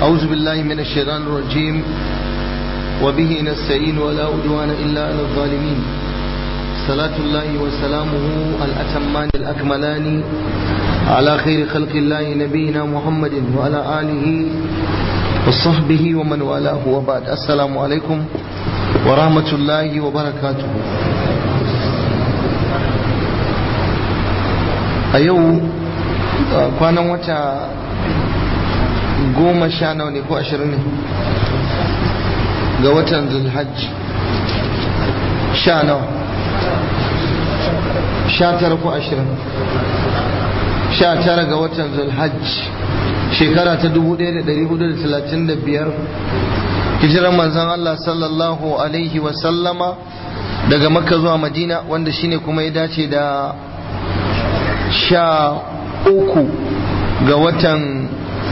أعوذ بالله من الشيطان الرجيم وبه نستعين ولا عدوان إلا على الظالمين صلاة الله وسلامه الأتمان الأكملان على خير خلق الله نبينا محمد وعلى آله وصحبه ومن والاه وبعد السلام عليكم ورحمة الله وبركاته a yau kwanan wata goma sha nawa ne ko ashirin ne ga watan zulhajj sha nawa sha tara ko ashirin sha tara ga watan zulhajj shekara ta dubu ɗaya da ɗari hudu da talatin da biyar hijiran manzan Allah sallallahu alaihi wasallama daga makka zuwa madina wanda shine kuma ya dace da sha uku ga watan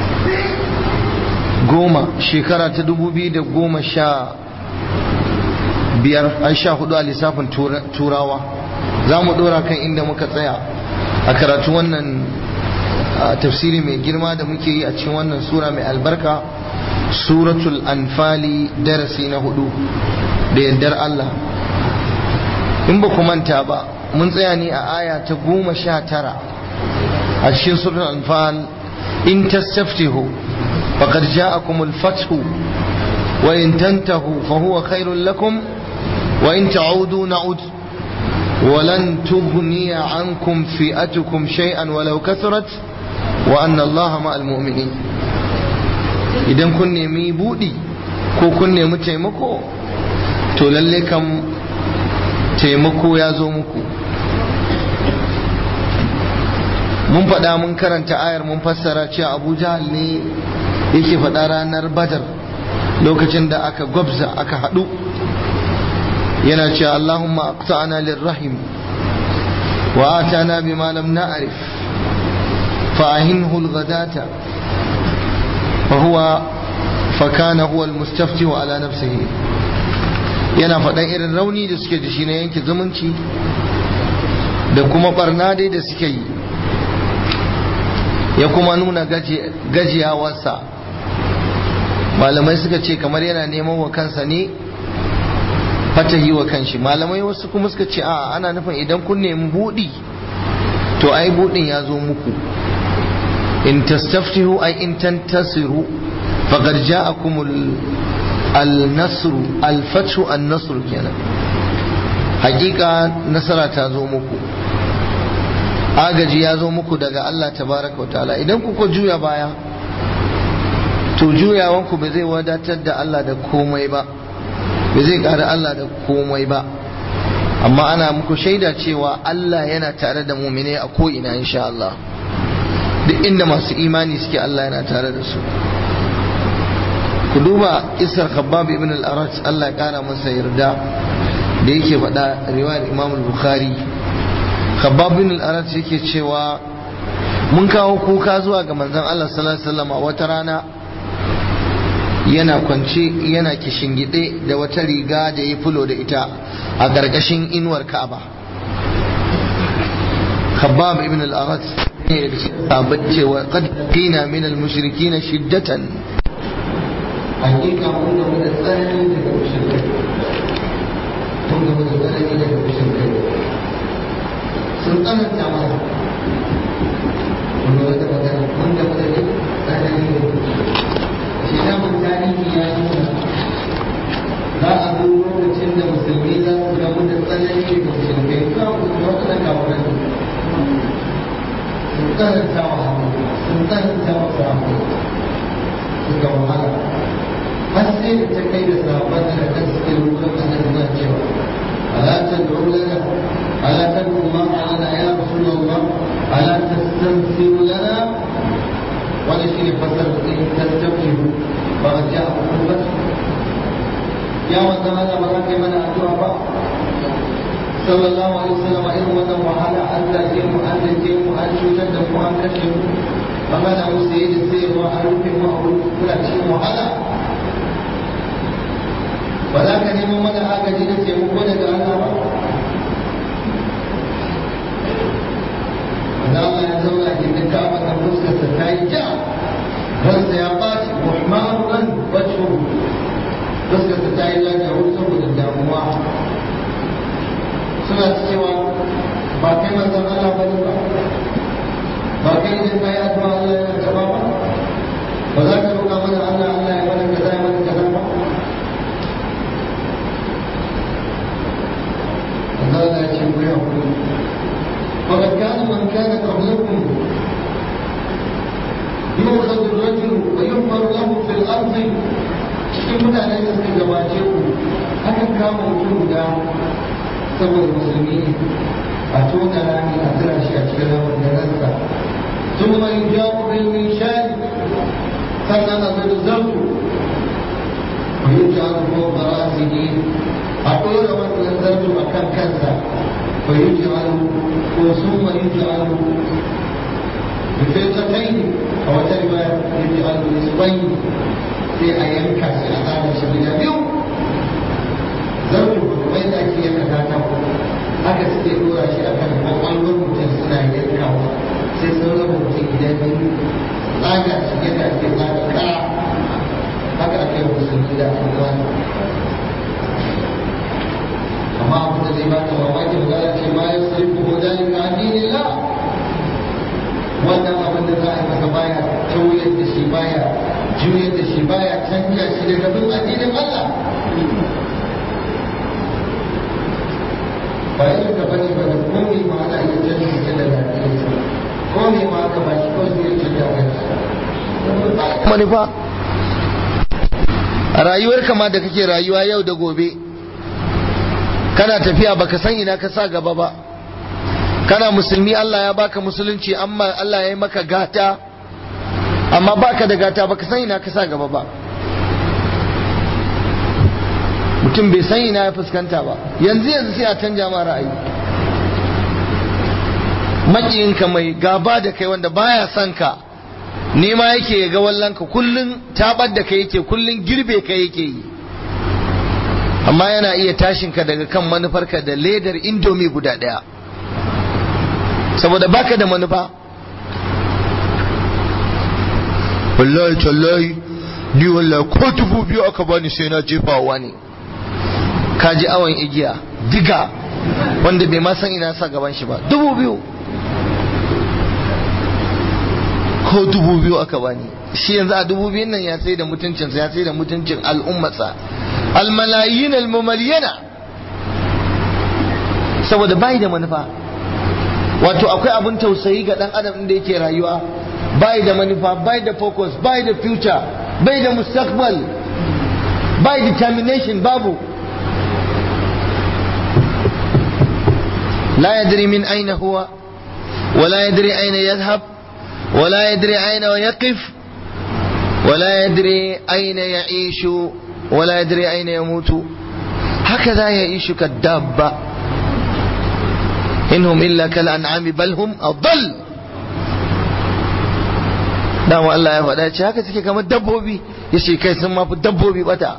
goma shekara ta dubu biyu da goma sha biyar an sha hudu a lissafin turawa za mu dora kan inda muka tsaya a karatu wannan tafsiri mai girma da muke yi a cikin wannan sura mai albarka suratul anfali darasi na hudu da yardar Allah in ba ku manta ba mun tsaya ne a aya ta goma sha tara a cikin suratul anfal in tastaftihu faqad ja'akum al-fathu wa in tantahu fa huwa khairul lakum wa in ta'udu na'ud ولن تغني عنكم فئتكم شيئا ولو كثرت وأن الله مع المؤمنين idan kun nemi buɗi ko kun nemi taimako to lalle kam taimako ya zo muku mun faɗa mun karanta ayar mun fassara cewa abu jahal ne yake faɗa ranar badar lokacin da aka gwabza aka haɗu yana cewa allahumma aqta'ana lirrahim wa atana bima lam na'rif fa ahinhu al-ghadata fa huwa fa kana huwa al-mustafti ala nafsihi yana faɗan irin rauni da suke da shi na yanke zumunci da kuma barna dai da suke yi ya kuma nuna gajiyawarsa malamai suka ce kamar yana neman wa kansa ne fatahi wa kanshi malamai wasu kuma suka ce a ana nufin idan kun nemi buɗi to ai buɗin ya zo muku in tastaftihu ai in tantasiru faqad ja'akumul al-nasru al-fathu an-nasru kenan hakika nasara ta zo muku agaji ya zo muku daga Allah tabaraka wa ta'ala idan kuka juya baya to juyawanku ba zai wadatar da Allah da komai ba ba zai ƙara Allah da komai ba amma ana muku shaida cewa Allah yana tare da mumine a ko'ina insha Allah duk inda masu imani suke Allah yana tare da su ku duba isar khabbab ibn al-arat Allah ya kara masa yarda da yake faɗa riwayar Imam al-Bukhari khabbab ibn al-arat yake cewa mun kawo kuka zuwa ga manzon Allah sallallahu alaihi wasallam wata rana yana kwance yana kishingide da wata riga da ya fulo da ita a gargashin inuwar Ka'aba khabbab ibn al-arat ne da cewa qad qina min al-mushrikeen shiddatan hakika mun ga da tsanani daga mushrikai mun ga da tsanani daga mushrikai sun tsananta mana mun ga da magana mun ga da tsanani shi da mun tarihi ya nuna za a zo lokacin da musulmi za su gamu da tsanani daga mushrikai ka ku wata da kafirai sun tsananta wa sun tsananta wa sahabbai suka wahala har sai da ta kai da sahabban da kan suke rubuta annabi na cewa ala tad'u lana ala tad'u ma lana ya rasulullah ala tastansiru lana wani shi ne fasar da in tattafihu ba a ji a kuma ya wanda Allah ba za ka yi mana addu'a ba sallallahu alaihi wasallam irin wannan wahala an zage mu an zage mu an cutar da mu an kashe mu an hana mu saye da sayarwa an rufe mu a wurin kula cikin wahala ba za ka nemo mana agaji da taimako daga Allah ba wanda Allah ya zauna gindin ka'aba kan fuskarsa ta yi ja ransa ya ɓaci muhammad kai idan ka yi addu'a Allah ya karɓa ba ba za ka roƙa mana Allah Allah ya mana kaza ya mana kaza ba Allah ya ce ku ya ku فقد كان من كان قبلكم يؤخذ الرجل ويحفر له في الأرض cikin mutanen da suka gabace ku akan kama mutum guda saboda musulmi ne a tona rami a tura shi a cikin rawar da ransa sun mai jawo bil mishal sannan a zai zartu wa yi jawo ko barasihi a ɗora wannan zartu a kan kansa wa yi jawo ko sun ma yi jawo bifiltatain a wata riwaya yi jawo nisbai sai a yanka shi a tsara shi gida biyu zartu kuma yadda ake yanka katako haka suke dora shi akan kwakwalwar mutum suna yankawa sai sun raba mutum gida biyu tsaga shi yadda ake tsaga kara haka ake yi musulmi da abubuwa amma abu da zai baka mamaki ba za ce ma ya sarrafa ko dalika addinillah wannan abin da za a yi masa baya tauyar da shi baya juyar da shi baya canja shi daga bin addinin Allah ba yi ka bane ba da komai ma ana iya canja shi daga addinin sa komai ma aka ba shi ko zai canja kai manufa a rayuwar kama da kake rayuwa yau da gobe kana tafiya baka san ina ka sa gaba ba kana musulmi Allah ya baka musulunci amma Allah ya yi maka gata amma baka da gata baka san ina ka sa gaba ba mutum bai san ina ya fuskanta ba yanzu yanzu sai a canja ma ra'ayi makiyinka mai gaba da kai wanda baya son ka nema yake ya ga wallanka kullun tabar da kai yake kullun girbe ka yake yi amma yana iya tashinka daga kan manufarka da ledar indomi guda daya saboda baka da manufa wallahi tallahi ni wallahi ko dubu biyu aka bani sai na jefa wani ka ji awon igiya diga wanda bai ma san ina sa gaban shi ba dubu biyu ko dubu biyu aka bani shi yanzu a dubu biyun nan ya sai da mutuncinsa ya sai da mutuncin al'ummarsa almalayin almumaliyana saboda bai da manufa wato akwai abun tausayi ga dan adam da yake rayuwa bai da manufa bai da focus bai da future bai da mustaqbal bai determination babu la yadri min aina huwa ولا يدري أين يذهب ولا يدري أين يقف ولا يدري أين يعيش ولا يدري أين يموت هكذا يعيش كالدابة إنهم إلا كالأنعام بل هم أضل dama Allah ya faɗa ce haka suke kamar dabbobi ya ce kai sun mafi dabbobi bata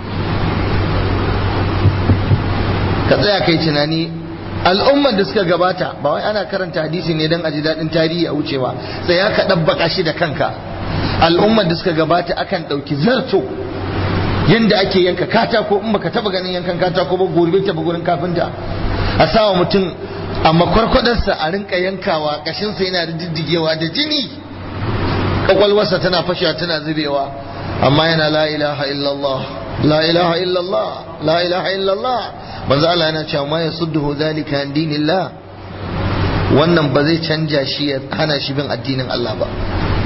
ka tsaya kai tunani al'ummar da suka gabata ba wai ana karanta hadisi ne don aji daɗin tarihi a wucewa sai ya ka ɗabbaka shi da kanka al'ummar da suka gabata akan ɗauki zarto yanda ake yanka katako in baka taba ganin yankan katako ba gobe ta gurin kafinta a sawa mutum a makwarkwadarsa a rinka yankawa kashinsa yana da diddigewa da jini kwakwalwarsa tana fashewa tana zubewa amma yana la ilaha illallah la ilaha illallah la ilaha illallah manzo Allah yana cewa ma yasudduhu zalika an dinillah wannan ba zai canja shi ya hana shi bin addinin Allah ba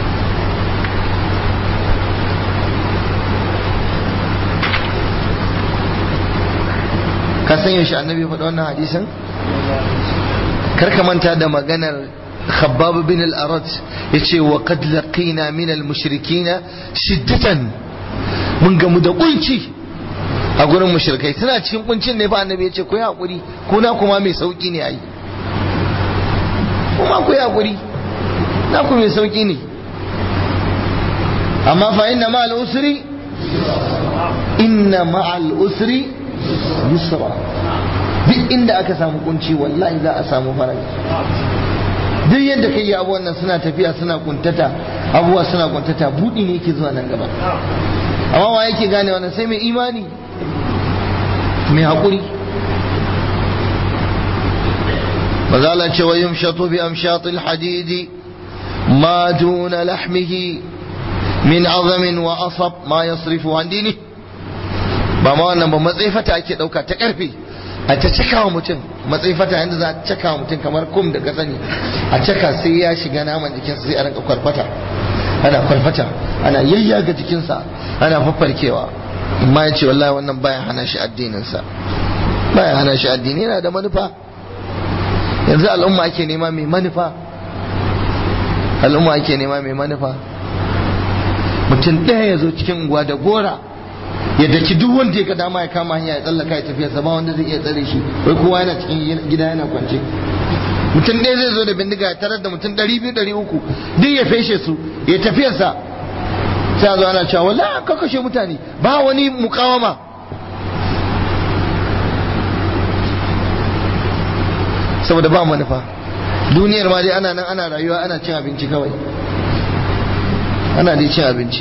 ka san yaushe annabi ya faɗi wannan hadisin kar ka manta da maganar khabbab bin al-arat yace wa qad laqina min al-mushrikina shiddatan mun gamu da kunci a gurin mushrikai suna cikin kuncin ne fa annabi yace ku yi hakuri kuna kuma mai sauki ne ai kuma ku yi hakuri na ku mai sauki ne amma fa inna ma'al usri inna ma'al usri yusra duk inda aka samu kunci wallahi za a samu faraji duk yadda kai abubuwan nan suna tafiya suna kuntata abubuwa suna kuntata budi ne yake zuwa nan gaba amma wa yake gane wannan sai mai imani mai haƙuri mazala ce wa yumshatu bi amshatil hadidi ما دون لحمه من عظم وأصب ما يصرف عن دينه ba ma wannan ba matsaifata ake ɗauka ta ƙarfe a ta caka wa mutum matsaifata yadda za a caka wa mutum kamar kum da ka sani a caka sai ya shiga naman jikinsa sai a rinka kwarfata ana kwarfata ana yayyaga jikinsa ana faffarkewa amma ya ce wallahi wannan baya hana shi addininsa baya hana shi addini yana da manufa yanzu al'umma ake nema mai manufa al'umma ake nema mai manufa mutum ɗaya ya zo cikin unguwa da gora ya daki duk wanda ya ga dama ya kama hanya ya tsallaka ya tafiya sa ba wanda zai iya tsare shi wai kowa yana cikin gida yana kwance mutum ɗaya zai zo da bindiga ya tarar da mutum ɗari biyu ɗari uku duk ya feshe su ya tafiyarsa sai a zo ana cewa wala ka kashe mutane ba wani mukawama saboda ba manufa duniyar ma dai ana nan ana rayuwa ana cin abinci kawai ana dai cin abinci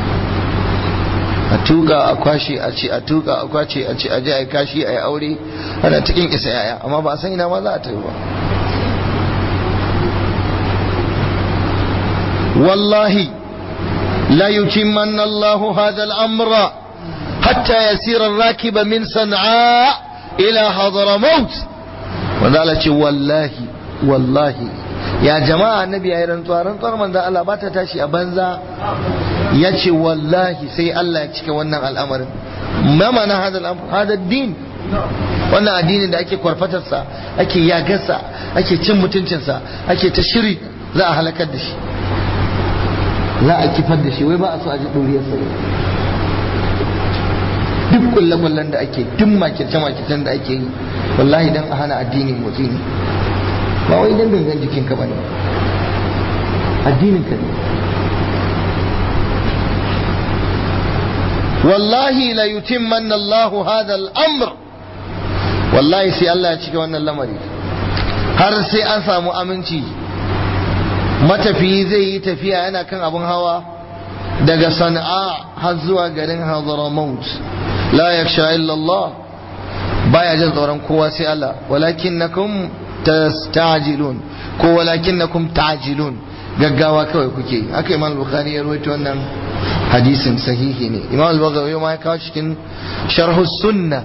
a tuka a kwashe a ce a tuka a kwace a ce a je a yi kashi a yi aure ana cikin isa yaya amma ba a san ina ma za a tafi ba wallahi la yutimmanna Allahu hadha al-amra hatta yasira ar-rakib min san'a ila hadramaut wanda Allah ce wallahi wallahi ya jama'a annabi ya yi rantsuwa rantsuwar manzan Allah ba ta tashi a banza ya ce wallahi sai Allah ya cika wannan al'amarin mama na hada din wannan addinin da ake kwarfatarsa ake yagarsa ake cin mutuncinsa ake ta shiri za a halakar da shi za a kifar da shi wai ba a so a ji ɗuriyarsa duk kulle-kullen da ake duk makirce-makircen da ake yi wallahi dan a hana addini motsi ne ba wai dan gangan jikinka ba ne addinin ka ne wallahi la yutimmanna Allahu hadha al-amr wallahi sai Allah ya cika wannan lamari har sai an samu aminci matafiyi zai yi tafiya yana kan abin hawa daga sana'a har zuwa garin Hadramaut la yakhsha illa Allah baya jin tsoron kowa sai Allah walakinnakum tastajilun ko walakinnakum ta'jilun gaggawa kawai kuke haka Imam Bukhari ya rawaito wannan hadisin sahihi ne Imam Al-Baghawi ma ya kawo cikin sharh sunna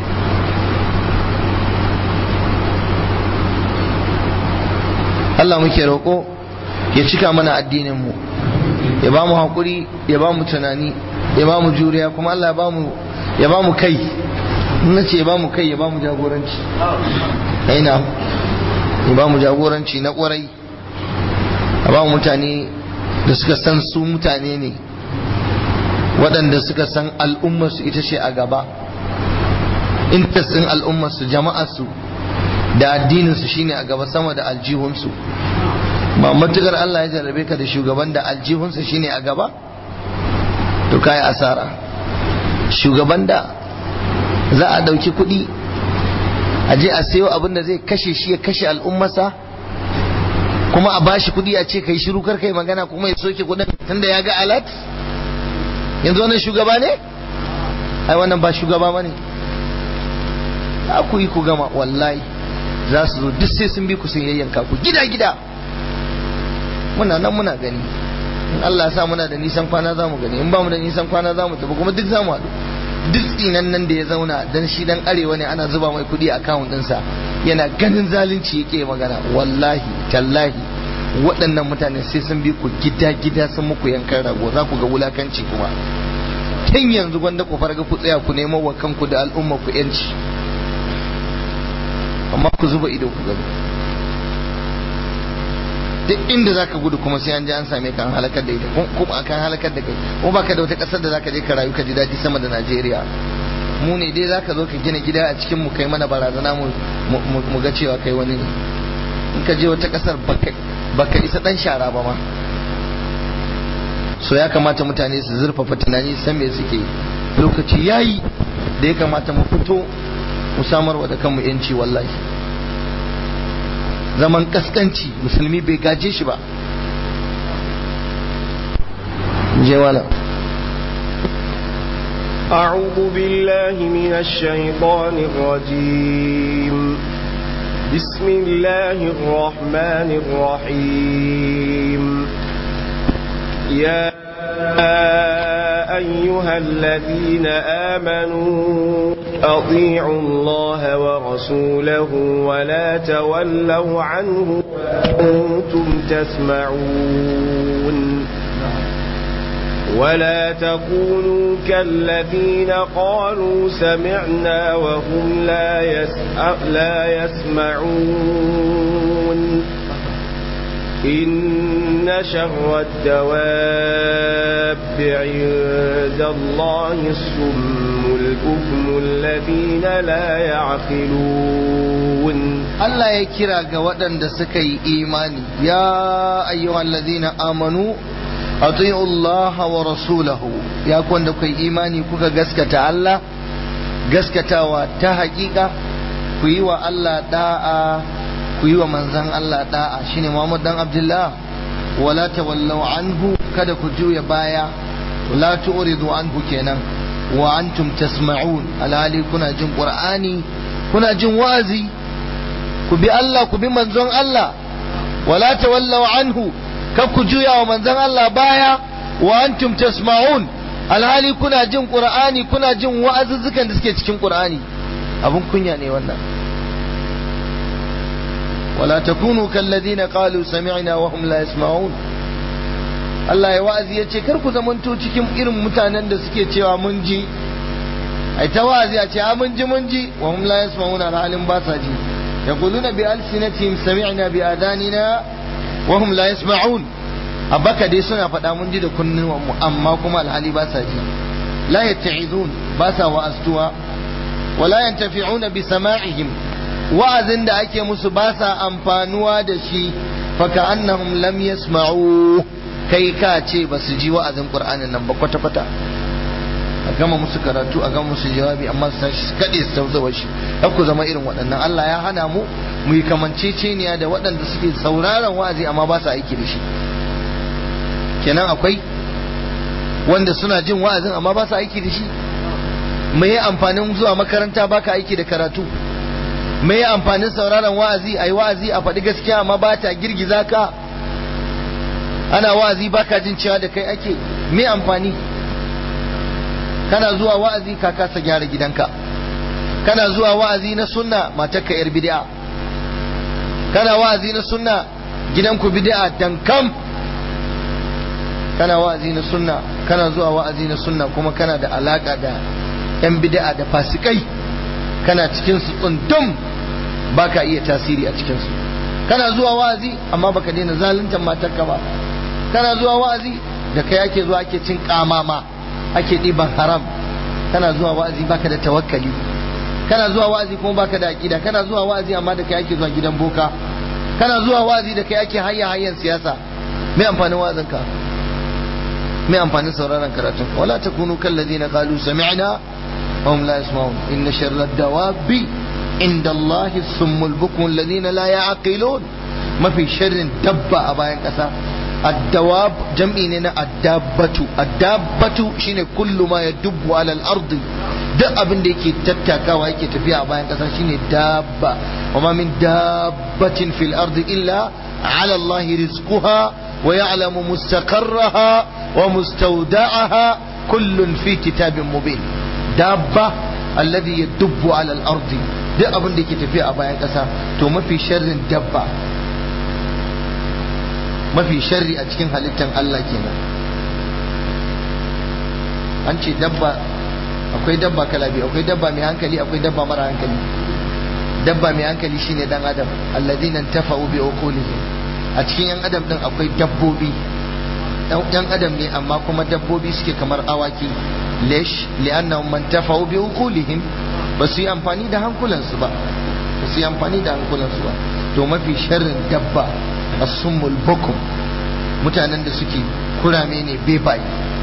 Allah muke roƙo ya cika mana addinin mu ya ba mu hakuri ya ba mu tunani ya ba mu juriya kuma Allah ya ba mu ya ba mu kai na ce ba mu kai ya ba mu jagoranci aina ya ba mu jagoranci na kwarai a ba mu mutane da suka san su mutane ne waɗanda suka san al'ummarsu ita ce a gaba intasin al'ummarsu jama'arsu da addininsu shine a gaba sama da aljihunsu ba matukar Allah ya jarrabe ka da shugaban da aljihunsa shine a gaba to kai asara shugaban da za a ɗauki kuɗi a je a sayo abin da zai kashe shi ya kashe al'ummarsa kuma a bashi kuɗi a ce kai shiru kar kai magana kuma ya soke kuɗin tunda ya ga alat yanzu wannan shugaba ne ai wannan ba shugaba ba ne za ku yi ku gama wallahi za su zo duk sai sun bi ku sun yayyanka ku gida gida muna nan muna gani in Allah ya sa muna da nisan kwana za mu gani in ba mu da nisan kwana za mu tafi kuma duk za mu haɗu duk tsinan nan da ya zauna dan shi dan arewa ne ana zuba mai kuɗi a akawun ɗinsa yana ganin zalunci yake magana wallahi tallahi waɗannan mutane sai sun bi ku gida gida sun muku yankan rago za ku ga wulakanci kuma tun yanzu gwanda ku farga ku tsaya ku nemo wa kanku da al'umma ku yanci amma ku zuba ido ku gani duk inda zaka gudu kuma sai an je an same ka an halakar da ita kuma akan halakar da kai kuma baka da wata kasar da zaka je ka rayu ka ji daɗi sama da Najeriya mu ne dai zaka zo ka gina gida a cikin mu kai mana barazana mu mu ga cewa kai wani ne in ka je wata kasar baka baka isa dan shara ba ma so ya kamata mutane su zurfafa tunani san me suke lokaci yayi da ya kamata mu fito mu samarwa da kanmu yanci wallahi zaman kaskanci musulmi bai gaje shi ba je wala أعوذ بالله من الشيطان الرجيم بسم الله الرحمن الرحيم يا أيها الذين آمنوا أطيعوا الله ورسوله ولا تولوا عنه وأنتم تسمعون ولا تكونوا كالذين قالوا سمعنا وهم لا, يسع لا يسمعون إن شر الدواب عند الله الصم البكم الذين لا يعقلون Allah ya kira ga waɗanda suka yi imani ya ayyuhal ladina amanu ati'u Allah wa rasulahu ya kwanda kai imani kuka gaskata Allah gaskatawa ta hakika ku yi wa Allah da'a ku yi wa manzan Allah da'a shine Muhammad dan Abdullah wala tawallau anhu kada ku juya baya la tu'ridu anhu kenan wa antum tasma'un alhali kuna jin qur'ani kuna jin wa'azi ku bi Allah ku bi manzon Allah wala tawallau anhu kar ku juya wa manzon Allah baya wa antum tasma'un alhali kuna jin qur'ani kuna jin wa'azuzzukan da suke cikin qur'ani abun kunya ne wannan wala takunu kalladhina qalu sami'na wa hum la yasma'un Allah ya wa'azi ya ce kar ku zamanto cikin irin mutanen da suke cewa mun ji ai ta wa'azi a ce a mun ji mun ji wa hum la yasma'una alhalin ba sa ji yaquluna bi alsinatihim sami'na bi adanina wa hum la yasma'un abaka dai suna faɗa mun ji da kunnuwan mu amma kuma alhali ba sa ji la yatta'izun ba sa wa'astuwa wala yantafi'una bi sama'ihim wa'azin da ake musu ba sa amfanuwa da shi fa ka'annahum lam yasma'u kai ka ce ba su ji wa'azin qur'anin nan ba kwata kwata a gama musu karatu a gama musu jawabi amma su tashi su kaɗe su tausawa shi kar ku zama irin waɗannan Allah ya hana mu mu yi kamanceceniya da waɗanda suke sauraron wa'azi amma ba su aiki da shi kenan akwai wanda suna jin wa'azin amma ba su aiki da shi me ya amfanin zuwa makaranta baka aiki da karatu me ya amfanin sauraron wa'azi ayi wa'azi a faɗi gaskiya amma ba ta girgiza ka ana wa'azi baka jin cewa da kai ake me amfani kana zuwa wa'azi ka kasa gyara gidanka kana zuwa wa'azi na sunna matarka yar bid'a kana wa'azi na sunna gidanku bid'a dankam kana wa'azi na sunna kana zuwa wa'azi na sunna kuma kana da alaka da yan bid'a da fasikai kana cikin su tsundum baka iya tasiri a cikin su kana zuwa wa'azi amma baka daina zaluntar matarka ba kana zuwa wa'azi da kai ake zuwa ake cin kamama ake ɗiban haram kana zuwa wa'azi baka da tawakkali kana zuwa wa'azi kuma baka da aqida kana zuwa wa'azi amma da kai ake zuwa gidan boka kana zuwa wa'azi da kai ake hayya hayyan siyasa me amfanin wa'azinka me amfanin sauraron karatun wala takunu kal ladina qalu sami'na wa hum la yasma'un inna sharra dawabi inda Allah summul bukmun alladhina la ya'qilun mafi sharrin dabba a bayan kasa الدواب جمعي الدابة الدابة شine كل ما يدب على الأرض duk abin da yake tattakawa yake tafiya a bayan ƙasa shine dabba wa ma min dabbatin fil ardi illa ala Allah rizquha wa ya'lamu mustaqarraha wa mustawda'aha kullun fi kitabin mubin dabba alladhi yadubbu ala al ardi duk abin da yake tafiya a bayan ƙasa to mafi sharrin dabba mafi sharri a cikin halittar Allah kenan an ce dabba akwai dabba kala biyu akwai dabba mai hankali akwai dabba mara hankali dabba mai hankali shine dan adam alladhina tafa'u bi uqulihim a cikin yan adam din akwai dabbobi yan adam ne amma kuma dabbobi suke kamar awaki lesh li'annahum man tafa'u bi uqulihim ba su yi amfani da hankulansu ba ba su yi amfani da hankulansu ba to mafi sharrin dabba as-summul bukum mutanen da suke kurame ne bebaye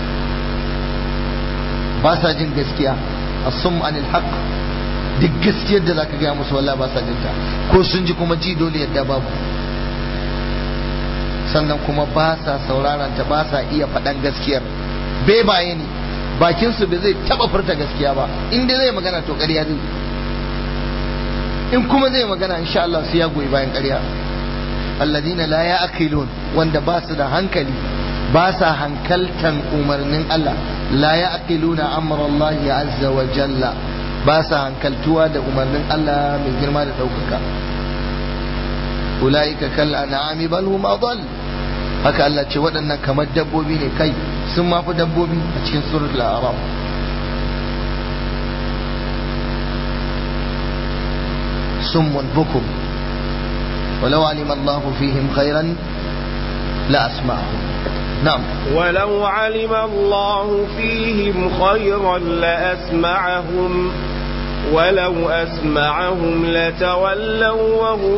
ba sa jin gaskiya as-sum anil haqq duk gaskiyar da zaka gaya musu wallahi ba sa jin ta ko sun ji kuma ji dole yadda babu sannan kuma ba sa sauraron ta ba sa iya faɗan gaskiyar bebaye ne bakin su bai zai taba furta gaskiya ba inda zai magana to ƙarya zai in kuma zai magana insha Allah sai ya goyi bayan ƙarya alladina la ya'qilun wanda ba su da hankali ba sa hankaltan umarnin Allah la ya'qiluna amra Allah azza wa jalla ba sa hankaltuwa da umarnin Allah mai girma da ɗaukaka ulaika kal an'ami bal hum adall haka Allah ce waɗannan kamar dabbobi ne kai sun mafi dabbobi a cikin suratul a'raf صم بكم ولو علم الله فيهم خيرا لأسمعهم نعم ولو علم الله فيهم خيرا لأسمعهم ولو أسمعهم لتولوا وهم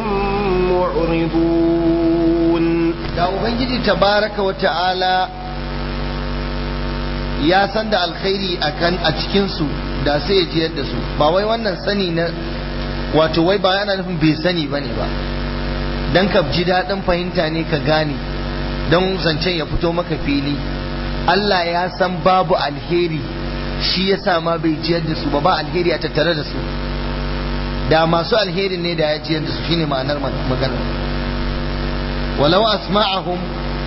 معرضون da ubangiji tabaraka wa ta'ala ya san da alkhairi akan a cikinsu da sai ya jiyar da su ba wai wannan sani na wato wai ba yana nufin bai sani ba ne ba don ka ji daɗin fahimta ne ka gane don zancen ya fito maka fili Allah ya san babu alheri shi ya sa ma bai jiyar da su ba ba alheri a tattare da su da masu alheri ne da ya jiyar da su shine ma'anar maganar walau asma'ahum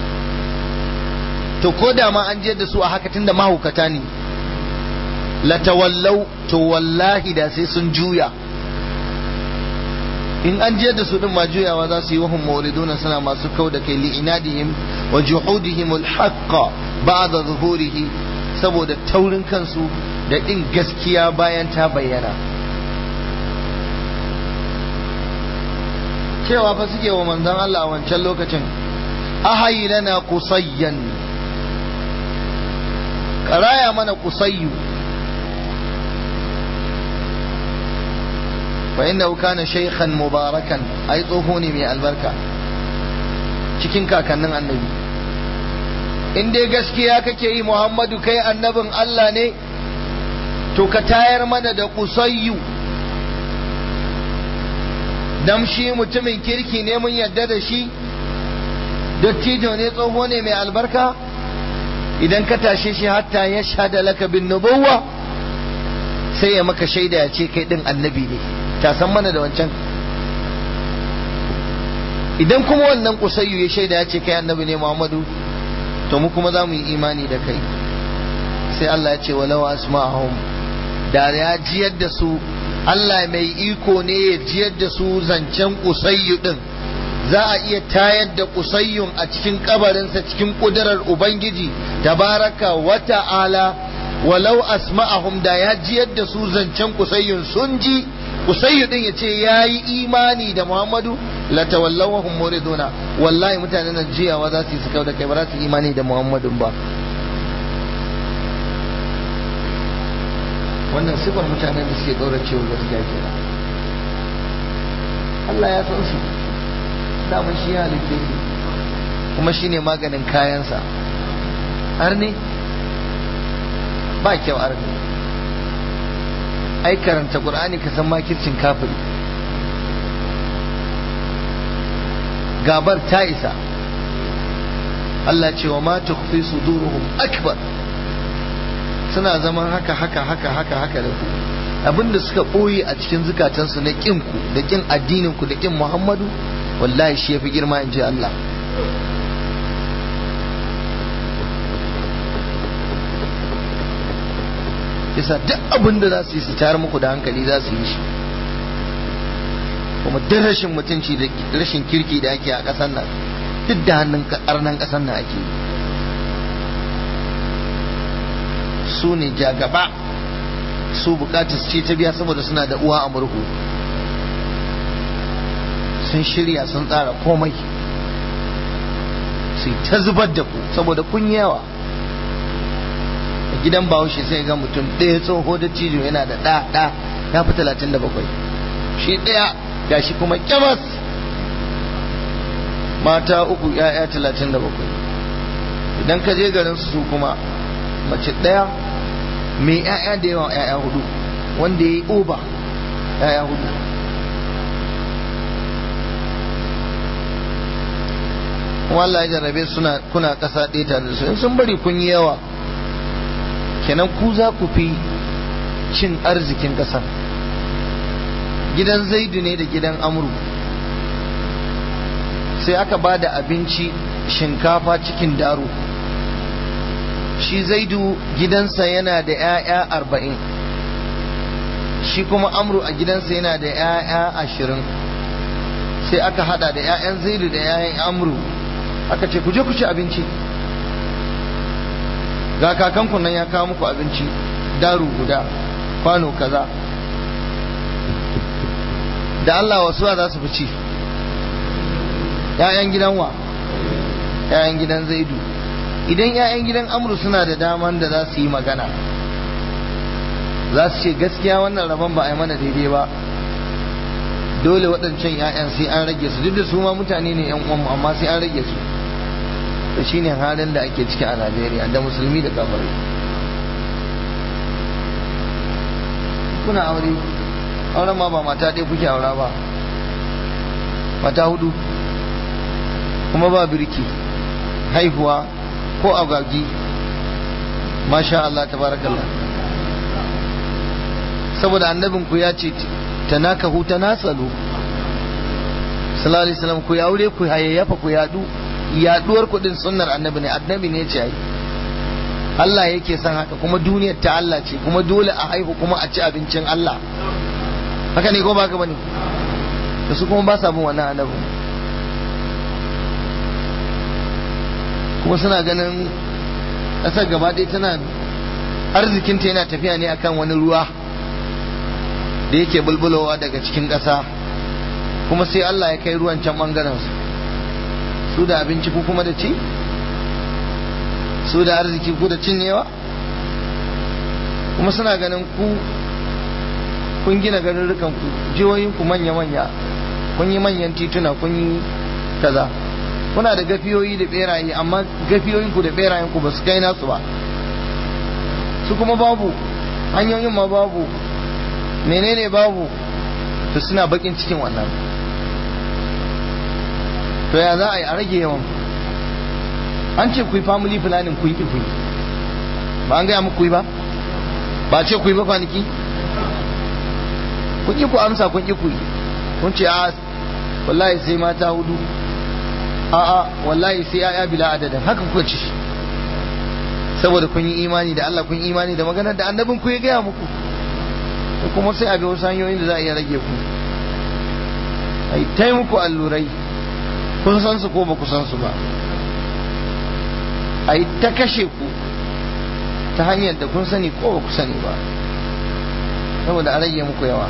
to ko da ma an jiyar da su a haka tunda mahaukata ne latawallau to wallahi da sai sun juya in an jiyar da su din ma juyawa za su yi wahum mawriduna suna masu kau da kai li'inadihim wa juhudihim al-haqqa ba'da zuhurihi saboda taurin kansu da din gaskiya bayan ta bayyana cewa fa suke wa manzon Allah a wancan lokacin ahayi lana qusayyan karaya mana qusayyu فإنه كان شيخا مباركا أي طوفوني من البركة cikin kakannin annabi in dai gaskiya kake yi Muhammadu kai annabin Allah ne to ka tayar mana da kusayyu dan shi mutumin kirki ne mun yadda da shi dattijo ne tsoho ne mai albarka idan ka tashe shi hatta ya shahada laka bin nubuwa sai ya maka shaida ya ce kai din annabi ne ta san mana da wancan idan kuma wannan kusayyu ya shaida ya ce kai annabi ne Muhammadu to mu kuma za mu yi imani da kai sai Allah ya ce walau asma'ahum da ya jiyar da su Allah mai iko ne ya jiyar da su zancen kusayyu din za a iya tayar da kusayyun a cikin kabarinsa cikin kudurar ubangiji tabaraka wa ta'ala walau asma'ahum da ya jiyar da su zancen kusayyun sun ji kusayyu din ya ce ya yi imani da muhammadu la tawallawahum muriduna wallahi mutanen nan jiyawa za su yi su kau da kai ba za su yi imani da muhammadun ba wannan sifar mutanen da suke ɗaura cewa gaskiya kenan Allah ya san su daman shi ya halitta su kuma shine maganin kayansa har ne ba kyau har ne ai karanta qur'ani ka san makircin kafiri gabar ta isa Allah ce wa ma tukhfi suduruhum akbar suna zaman haka haka haka haka haka da ku abinda suka ɓoye a cikin zukatansu na ƙin ku da ƙin addinin ku da ƙin Muhammadu wallahi shi yafi girma in ji Allah yasa duk abin da za su yi su tayar muku da hankali za su yi shi kuma duk rashin mutunci da rashin kirki da ake a ƙasar nan duk da hannun ƙarnan ƙasar nan ake su ne jagaba su bukatar su ce ta biya saboda suna da uwa a murhu sun shirya sun tsara komai sai ta zubar da ku saboda kun yawa a gidan bahaushe sai ga mutum ɗaya tsoho da cijo yana da ɗa ɗa ya fi talatin da bakwai shi ɗaya ga shi kuma kyamas mata uku ya'ya talatin da bakwai idan ka je garin su kuma mace ɗaya mai ya'ya da yawa ya'ya hudu wanda ya yi oba ya'ya hudu kuma Allah ya jarrabe suna kuna ƙasa ɗaya tare da su in sun bari kun yi yawa kenan ku za ku fi cin arzikin ƙasar gidan zaidu ne da gidan amru sai aka ba da abinci shinkafa cikin daro shi zaidu gidansa yana da 'ya'ya arba'in shi kuma amru a gidansa yana da 'ya'ya ashirin sai aka hada da 'ya'yan zaidu da 'ya'yan amru aka ce ku je ku ci abinci ga kakanku nan ya kawo muku abinci daru guda kwano kaza da Allah wasu za su fi ci ‘ya'yan gidan wa ‘ya'yan gidan zaidu idan ‘ya'yan gidan amru suna da daman da za su yi magana za su ce gaskiya wannan rabon ba a yi mana daidai ba dole waɗancan ‘ya'yan sai an rage su duk da su ma mutane ne ‘yan uwanmu amma sai an rage su da shi ne halin da ake ciki a najeriya da musulmi da kafirai kuna aure auren ma ba mata ɗaya kuke aura ba mata hudu kuma ba birki haihuwa ko agagi masha Allah tabarakallah saboda annabin ku ya ce tanakahu tanasalu sallallahu alaihi wasallam ku ya aure ku hayayyafa ku yadu yaduwar kudin sunnar annabi ne annabi ne ce ai Allah yake son haka kuma duniyar ta Allah ce kuma dole a haihu kuma a ci abincin Allah haka ne ko ba ka bane da su kuma ba sa bin wannan annabi kuma suna ganin ƙasar gaba ɗaya tana arzikinta yana tafiya ne akan wani ruwa da yake bulbulowa daga cikin ƙasa kuma sai Allah ya kai ruwan can ɓangaren su su da abinci ku kuma da ci su da arziki ku da cinyewa kuma suna ganin ku kun gina garurrukan ku jihohin ku manya-manya kun yi manyan tituna kun yi kaza kuna da gafiyoyi da beraye amma gafiyoyin ku da berayen ku ba su kai nasu ba su kuma babu hanyoyin ma babu menene babu to suna bakin cikin wannan to ya za a yi a rage yawan an ce ku yi family planning ku yi ku yi ba an gaya muku yi ba ba ce ku yi ba kwanaki kun yi ku amsa kun yi ku yi kun ce a wallahi sai mata hudu a a wallahi sai ya'ya bila adadin haka kuka ci saboda kun yi imani da Allah kun yi imani da maganar da annabin ku ya gaya muku kuma sai a bi wasu hanyoyin da za a iya rage ku ai tai muku allurai kun san su ko ba ku san su ba ai ta kashe ku ta hanyar da kun sani ko ba ku sani ba saboda a rage muku yawa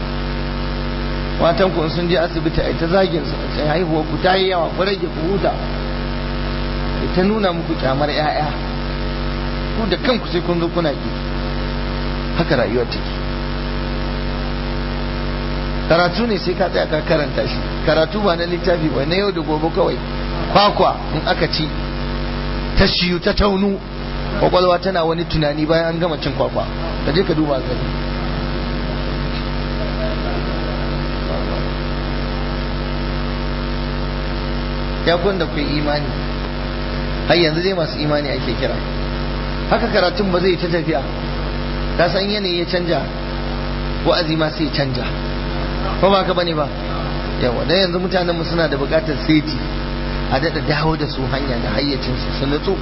matan ku sun je asibiti ai ta zagin su sai haihuwa ku ta yi yawa ku rage ku huta ta nuna muku kyamar 'ya'ya ku da kanku sai kun zo kuna ki haka rayuwar take karatu ne sai ka tsaya ka karanta shi karatu ba na littafi ba na yau da gobe kawai kwakwa in aka ci ta shiyu ta taunu kwakwalwa tana wani tunani bayan an gama cin kwakwa ka je ka duba gani ya da ku imani har yanzu dai masu imani ake kira haka karatun ba zai ta tafiya ka san yanayi ya canja wa'azi ma sai canja ko ba ka bane ba yawa dan yanzu mutanen mu suna da bukatar seti a dada dawo da su hanya da hayyacin su su nutsu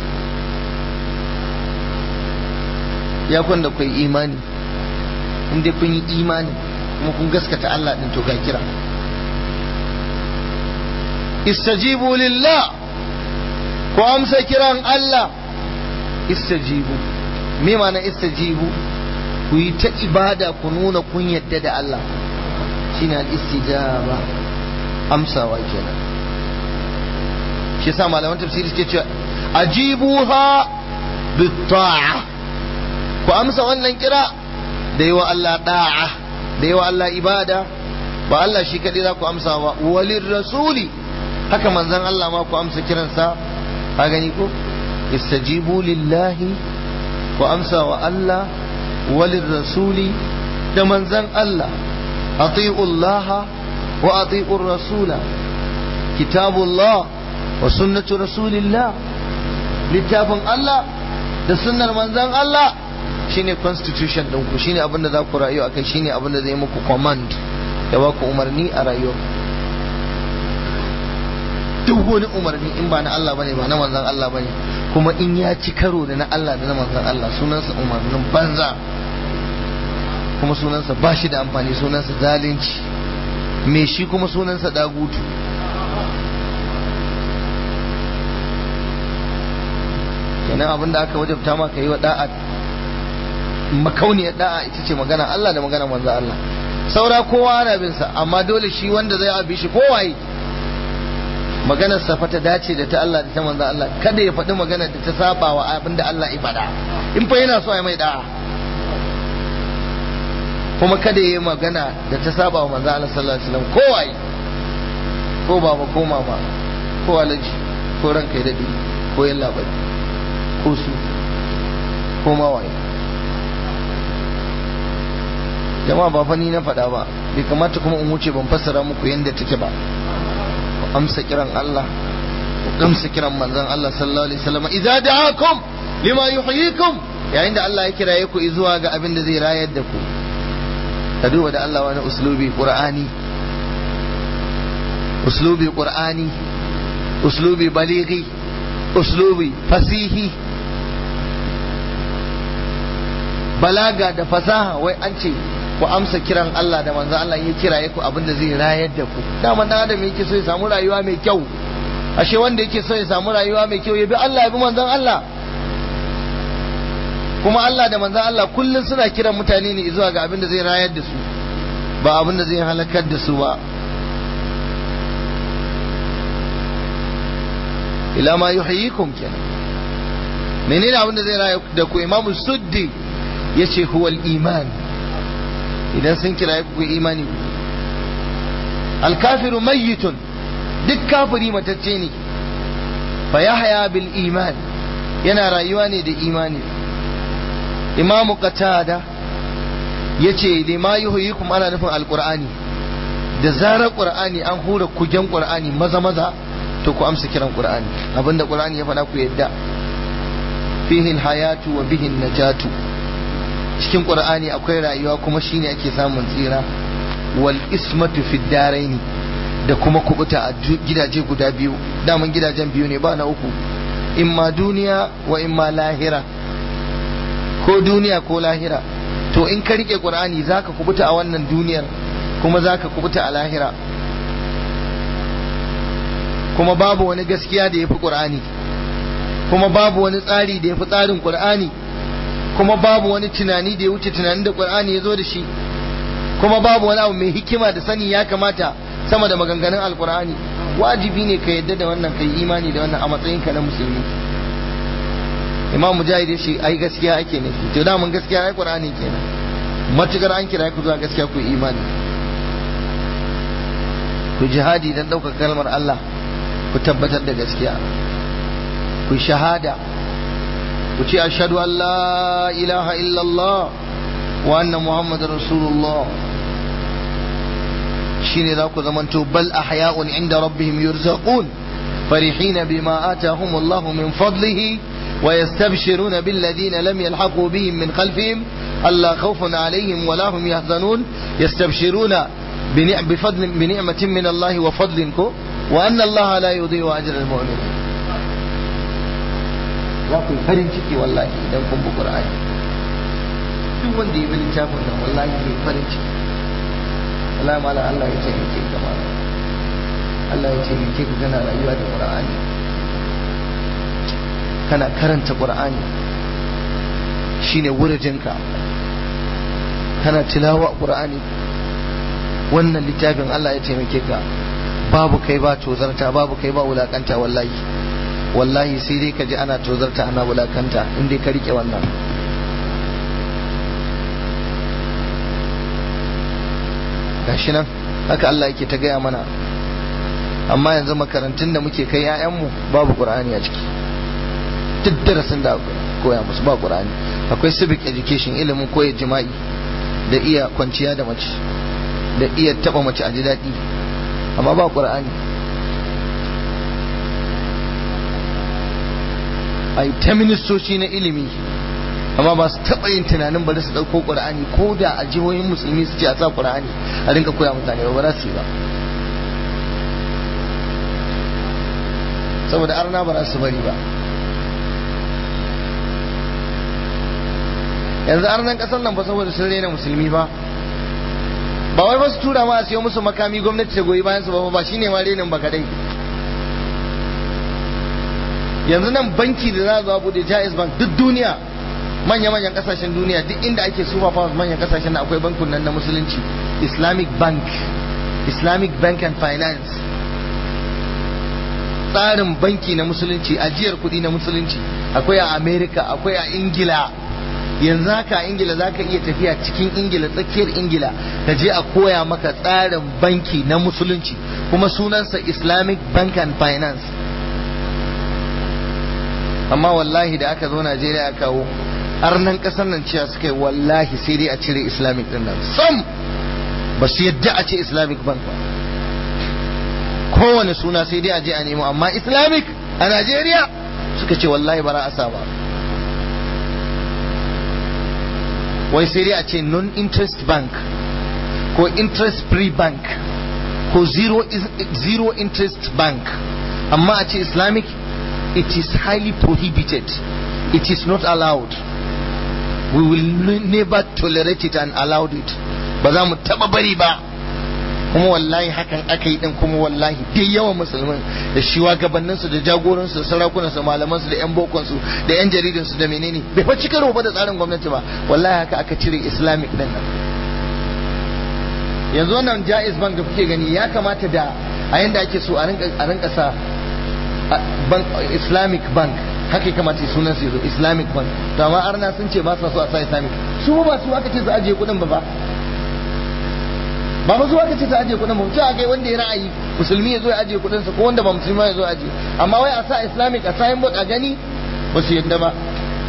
ya kun da kun imani in dai kun yi imani kuma kun gaskata Allah din to ga kira istajibu lillah ku amsa kiran Allah istajibu me ma'ana istajibu ku yi ta ibada ku nuna kun yadda da Allah shine al-istijaba amsawa kenan shi yasa malaman tafsiri suke cewa ajibuha bit-ta'a ku amsa wannan kira da yi wa Allah da'a da yi wa Allah ibada ba Allah shi kadai za ku amsa ba walir rasuli haka manzon Allah ma ku amsa kiransa ka gani ko istajibu lillahi ku amsa wa Allah walir rasuli da manzon Allah أطيعوا الله وأطيعوا الرسول كتاب الله وسنة رسول الله littafin Allah da sunnar manzon Allah shine constitution ɗinku shine abinda za ku rayu akai shine abinda zai muku command ya ba ku umarni a rayuwar duk wani umarni in ba na Allah bane ba na manzon Allah bane kuma in ya ci karo da na Allah da na manzon Allah sunansa umarnin banza kuma sunansa ba shi da amfani sunansa zalunci me shi kuma sunansa dagutu kenan abin da aka wajabta maka yi wa da'a makauniyar da'a ita ce magana Allah da magana manzo Allah saura kowa ana bin sa amma dole shi wanda zai abi shi kowaye maganar sa fa ta dace da ta Allah da ta manzo Allah kada ya faɗi maganar da ta saba wa abin da Allah ya faɗa in fa yana so ya mai da'a kuma kada ya yi magana da ta saba wa manzo Allah sallallahu alaihi wasallam kowaye ko baba ko mama ko alaji ko ranka ya dade ko yalla bai ko su ko mawaye jama'a ba fa ni na faɗa ba bai kamata kuma in wuce ban fassara muku yadda take ba ku amsa kiran Allah ku amsa kiran manzon Allah sallallahu alaihi wasallam idza da'akum lima yuhyikum yayin da Allah ya kiraye ku zuwa ga abin da zai rayar da ku ka duba da Allah wani uslubi qur'ani uslubi qur'ani uslubi balighi uslubi fasihi balaga da fasaha wai an ce ku amsa kiran Allah da manzo Allah ya kiraye ku abin da zai rayar da ku dama dan adam yake so ya samu rayuwa mai kyau ashe wanda yake so ya samu rayuwa mai kyau ya bi Allah ya bi manzon Allah kuma Allah da manzon Allah kullun suna kiran mutane ne zuwa ga abin da zai rayar da su ba abin da zai halakar da su ba ila ma yuhyikum kenan menene abin da zai rayar da ku imamu suddi yace huwal iman idan sun kira ku imani alkafiru mayyitun duk kafiri matacce ne fa yahya bil iman yana rayuwa ne da imani imamu qatada yace lima yuhyikum ana nufin alqur'ani da zarar qur'ani an hura kugen qur'ani maza maza to ku amsa kiran qur'ani abinda qur'ani ya faɗa ku yadda fihi alhayatu wa bihi najatu cikin qur'ani akwai rayuwa kuma shine ake samun tsira wal ismatu fid daraini da kuma kubuta a gidaje guda biyu daman gidajen biyu ne ba na uku imma duniya wa imma lahira ko duniya ko lahira to in ka rike qur'ani zaka kubuta a wannan duniyar kuma zaka kubuta a lahira kuma babu wani gaskiya da yafi qur'ani kuma babu wani tsari da yafi tsarin qur'ani kuma babu wani tunani da ya wuce tunanin da Qur'ani ya zo da shi kuma babu wani abu mai hikima da sani ya kamata sama da maganganun alkur'ani wajibi ne ka yadda da wannan kai imani da wannan a matsayinka na musulmi imam mujahid ya ce ai gaskiya ake nufi to da mun gaskiya ai qur'ani kenan matukar an kira ku zuwa gaskiya ku imani ku jihadi dan ɗaukar kalmar Allah ku tabbatar da gaskiya ku shahada ku ce ashhadu an la ilaha illallah wa anna muhammadar rasulullah shine za ku zamanto bal ahya'un inda rabbihim yurzaqun فرحين بما آتاهم الله من فضله ويستبشرون بالذين لم يلحقوا بهم من خلفهم ألا خوف عليهم ولا هم يحزنون يستبشرون بفضل بنعمة من الله وفضل وأن الله لا يضيع أجر المؤمنين za ku yi farin ciki wallahi idan kun bi Qur'ani duk wanda ya bi littafin nan wallahi ya farin ciki wallahi mala Allah ya ce ke gaba Allah ya ce ke ka kana rayuwa da Qur'ani kana karanta Qur'ani shine wurajinka kana tilawa Qur'ani wannan littafin Allah ya taimake ka babu kai ba tozarta babu kai ba wulakanta wallahi wallahi sai dai ka ji ana tozarta ana wulakanta in dai ka rike wannan gashi nan haka Allah yake ta gaya mana amma yanzu makarantun da muke kai 'ya'yanmu babu qur'ani a ciki duk darasin da koya musu ba qur'ani akwai civic education ilimin koyar jima'i da iya kwanciya da mace da iya taba mace a ji daɗi amma ba qur'ani a ta ministoci na ilimi amma ba su taɓa yin tunanin bari su ɗauko ƙur'ani ko da a jihohin musulmi su ce a sa ƙur'ani a rinka koya mutane ba za su yi ba saboda arna ba za su bari ba yanzu arnan ƙasar nan ba saboda sun rena musulmi ba ba wai ba su tura ma a siyo musu makami gwamnati ta goyi bayan su ba ba shine ma renin ba kadai yanzu nan banki da za a zo bude jaiz bank duk duniya manya-manyan kasashen duniya duk inda ake super powers manyan kasashen akwai bankun nan na musulunci islamic bank islamic bank and finance tsarin banki na musulunci ajiyar kuɗi na musulunci akwai a america akwai a ingila yanzu haka a ingila za ka iya tafiya cikin ingila tsakiyar ingila ka je a koya maka tsarin banki na musulunci kuma sunansa islamic bank and finance amma wallahi da aka zo najeriya aka kawo arnan kasar nan cewa suka yi wallahi sai dai a cire islamic din nan sam ba su yadda a ce islamic bank ba kowane suna sai dai a je a nemo amma islamic a najeriya suka ce wallahi bara a sa ba wai sai dai a ce non interest bank ko interest free bank ko zero, zero interest bank amma a ce islamic it is highly prohibited it is not allowed we will never tolerate it and allow it ba za mu taba bari ba kuma wallahi hakan aka yi din kuma wallahi dai yawan musulmin da shugabanninsu da jagoransu da sarakunansu malamansu da yan bokonsu da yan jaridansu da menene bai fa cika ba da tsarin gwamnati ba wallahi haka aka cire islamic din nan yanzu wannan jaiz bank da kuke gani ya kamata da a yanda ake so a rinka sa islamic bank haka ya kamata sunan su islamic bank to amma arna sun ce ba sa so a sa islamic su ba su aka ce su ajiye kuɗin ba ba ba ba su aka ce su ajiye kuɗin ba ce akai wanda ya ra'ayi musulmi ya zo ya ajiye kuɗin sa ko wanda ba musulmi ya zo ya ajiye amma wai a sa islamic a sayin bot a gani ba su yadda ba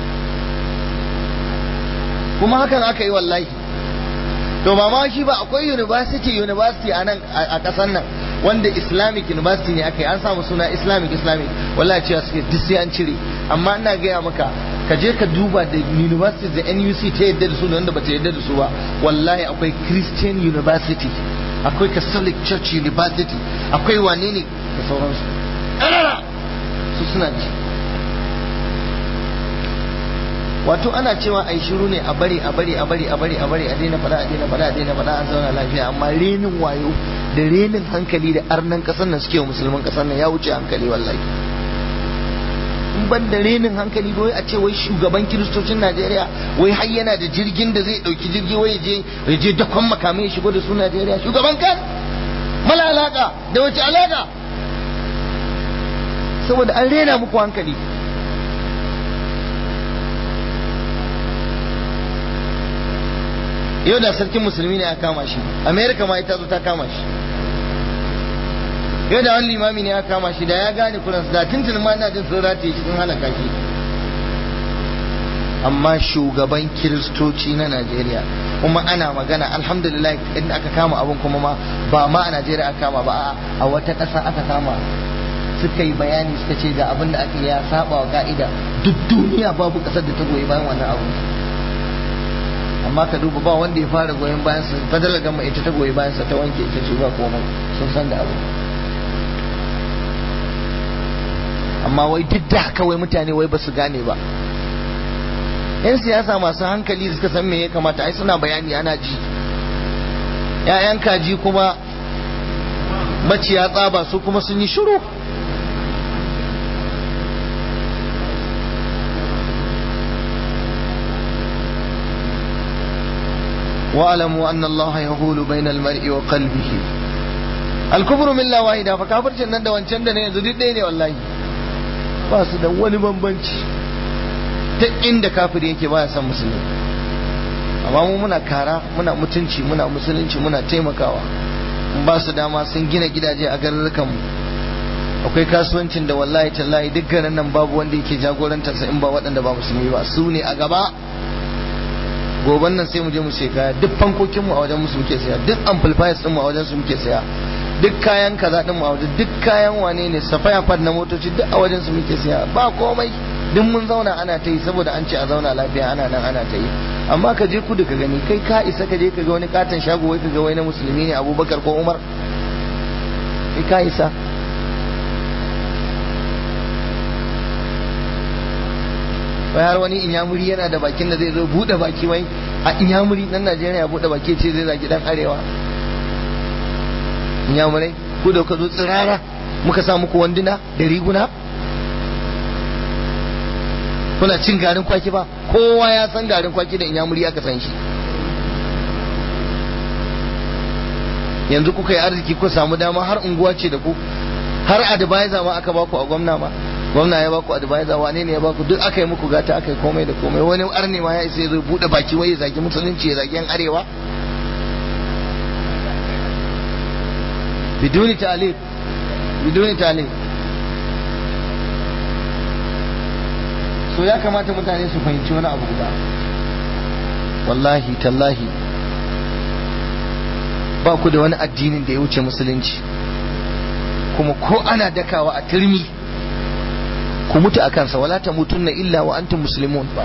kuma hakan aka yi wallahi to ba ma shi ba akwai university university a nan a ƙasar nan wanda islamic university ne aka yi an samu suna islamic islamic wallahi cewa suke duk sai an cire amma ina gaya maka ka je ka duba da university da nuc ta yadda da su da wanda bata yadda da su ba wallahi akwai christian university akwai catholic church university akwai wane ne da sauransu ƙarara su suna ci wato ana cewa ai shiru ne a bari a bari a bari a bari a bari a daina fada a daina fada a daina fada an zauna lafiya amma renin wayo da renin hankali da arnan kasar nan suke wa musulman kasar nan ya wuce hankali wallahi in ban da renin hankali wai a ce wai shugaban kiristocin Najeriya wai har yana da jirgin da zai dauki jirgi wai je ya je dakon makamai ya shigo da su Najeriya shugaban kan mala alaka da wace alaka saboda an rena muku hankali yau da sarkin musulmi ne ya kama shi amerika ma ita zo ta kama shi yau da wani limami ne ya kama shi da ya gane kuransu da tuntun ma ina jin sun rataye shi sun halaka shi amma shugaban kiristoci na najeriya kuma ana magana alhamdulillah inda aka kama abin kuma ma ba ma a najeriya aka kama ba a wata ƙasa aka kama suka yi bayani suka ce ga abin da aka ya saba wa ka'ida duk duniya babu ƙasar da ta goyi bayan wannan abu amma ka duba ba wanda ya fara goyon bayan sa fadalar gama ita ta goyi bayan sa ta wanke ita ce ba komai sun san da abu amma wai duk da haka wai mutane wai ba su gane ba yan siyasa masu hankali da suka san me ya kamata ai suna bayani ana ji ƴaƴan kaji kuma maciya tsaba su kuma sun yi shiru واعلموا ان الله يهول بين المرء وقلبه الكفر من لا واحدة فكافرcin nan da wancan da ne yanzu duk ɗaya ne wallahi ba su da wani bambanci ta inda kafiri yake baya son musulmi amma mu muna kara muna mutunci muna musulunci muna taimakawa ba su dama sun gina gidaje a garurrukan mu akwai kasuwancin da wallahi tallahi duk garin nan babu wanda yake jagorantarsa in ba waɗanda ba musulmi ba su ne a gaba goban nan sai mu je mu sai kaya duk fankokin mu a wajen musu muke saya duk amplifiers din mu a wajen su muke saya duk kayan kaza din mu a wajen duk kayan wane ne safaya fad na motoci duk a wajen su muke saya ba komai duk mun zauna ana ta yi saboda an ce a zauna lafiya ana nan ana ta yi amma ka je kudu ka gani kai ka isa ka je ka ga wani katon shago wai ka ga wai na musulmi ne abubakar ko umar kai ka isa wai har wani inyamuri yana da bakin da zai zo bude baki wai a inyamuri dan najeriya bude baki ce zai zaki dan arewa inyamurai ku da ka zo tsirara muka sa muku wanduna da riguna kuna cin garin kwaki ba kowa ya san garin kwaki da inyamuri aka san shi yanzu kuka yi arziki ku samu dama har unguwa ce da ku har advisor ma aka baku a gwamna ma gwamna ya baku advisor wane ne ya baku duk aka yi muku gata aka yi komai da komai wani arne ma ya isa ya zo bude baki wai ya zagi musulunci ya zagi yan arewa biduni talib biduni talib so ya kamata mutane su fahimci wani abu guda wallahi tallahi ba ku da wani addinin da ya wuce musulunci kuma ko ana dakawa a turmi ku mutu a kansa wala ta mutunna illa wa antum muslimun ba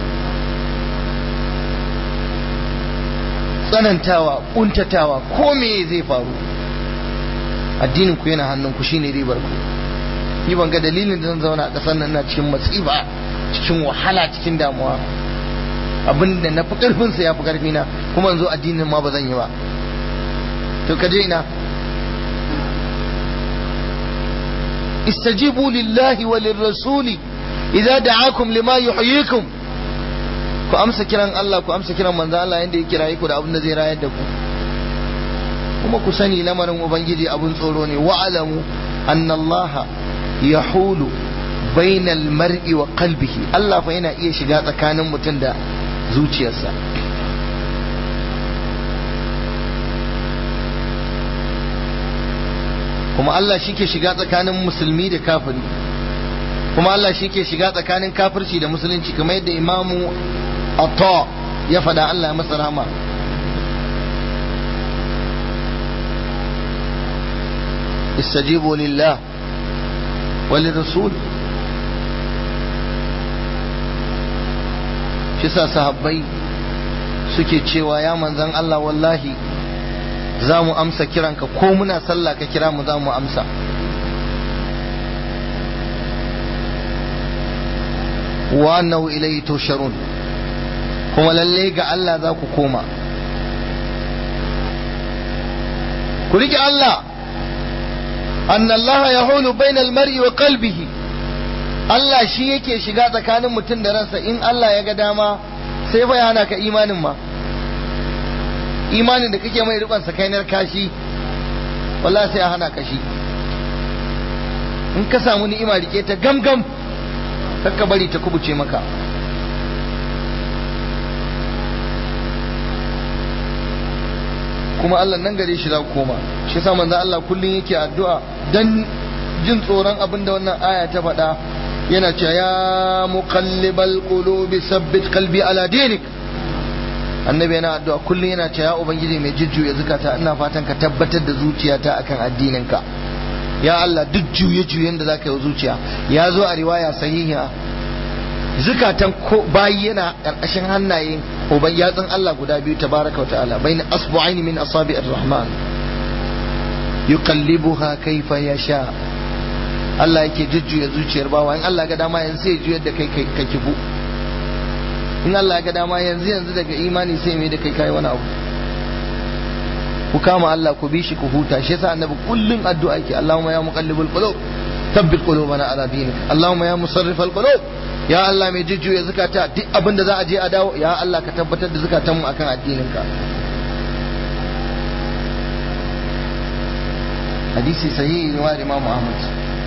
tsanantawa kuntatawa ko me zai faru addinin ku yana hannun ku shine ribar ku ni ban ga dalilin da zan zauna a ƙasar nan na cikin matsiba cikin wahala cikin damuwa abin da na fi ƙarfin sa ya fi ƙarfi na kuma yanzu addinin ma ba zan yi ba to ka je ina istajibu lillahi wa lirrasuli idza da'akum lima yuhyikum ku amsa kiran Allah ku amsa kiran manzo Allah yanda ya kiraye ku da abin da zai rayar da ku kuma ku sani lamarin ubangiji abun tsoro ne wa'alamu anna Allah yahulu bainal mar'i wa qalbihi Allah fa yana iya shiga tsakanin mutum da zuciyarsa kuma Allah shi ke shiga tsakanin musulmi da kafiri kuma Allah shi ke shiga tsakanin kafirci da musulunci kamar yadda imamu Atta ya faɗa Allah ya masa rahama استجيبوا لله وللرسول shi sa sahabbai suke cewa ya manzan Allah wallahi za mu amsa kiranka ko muna sallah ka kira mu za mu amsa wa annahu ilayhi tusharun kuma lalle ga Allah za ku koma ku rike Allah أن الله يحول بين المرء وقلبه Allah shi yake shiga tsakanin mutum da ransa in Allah ya ga dama sai bai hana ka imanin ma imanin da kake mai rikon sakainar kashi wallahi sai a hana ka shi in ka samu ni'ima rike ta gamgam kakka bari ta kubuce maka kuma Allah nan gare shi za ku koma shi yasa manzo Allah kullun yake addu'a dan jin tsoron abin da wannan aya ta faɗa yana cewa ya muqallibal qulubi sabbit qalbi ala dinik annabi yana addu'a kullun yana cewa ya ubangiji mai jujjuya zakata ina fatan ka tabbatar da zuciyata akan addininka ya Allah duk juye juyen da zaka yi zuciya ya zo a riwaya sahiha zukatan ko bayi yana ƙarƙashin hannaye uban yatsun Allah guda biyu tabaraka wa ta'ala bayna asbu'aini min asabi'ir rahman yuqallibuha kayfa yasha Allah yake jujjuya zuciyar bawa in Allah ga dama yanzu sai juyar da kai ka kifu in Allah ga dama yanzu yanzu daga imani sai mai da kai kai wani abu ku kama Allah ku bi shi ku huta shi yasa annabi kullun addu'a yake Allahumma ya muqallibul qulub thabbit qulubana ala dinik Allahumma ya musarrifal qulub ya Allah mai jujjuya zakata duk abin da za a je a dawo ya Allah ka tabbatar da zakatanmu akan addininka hadisi sahihi ne wa Imam Ahmad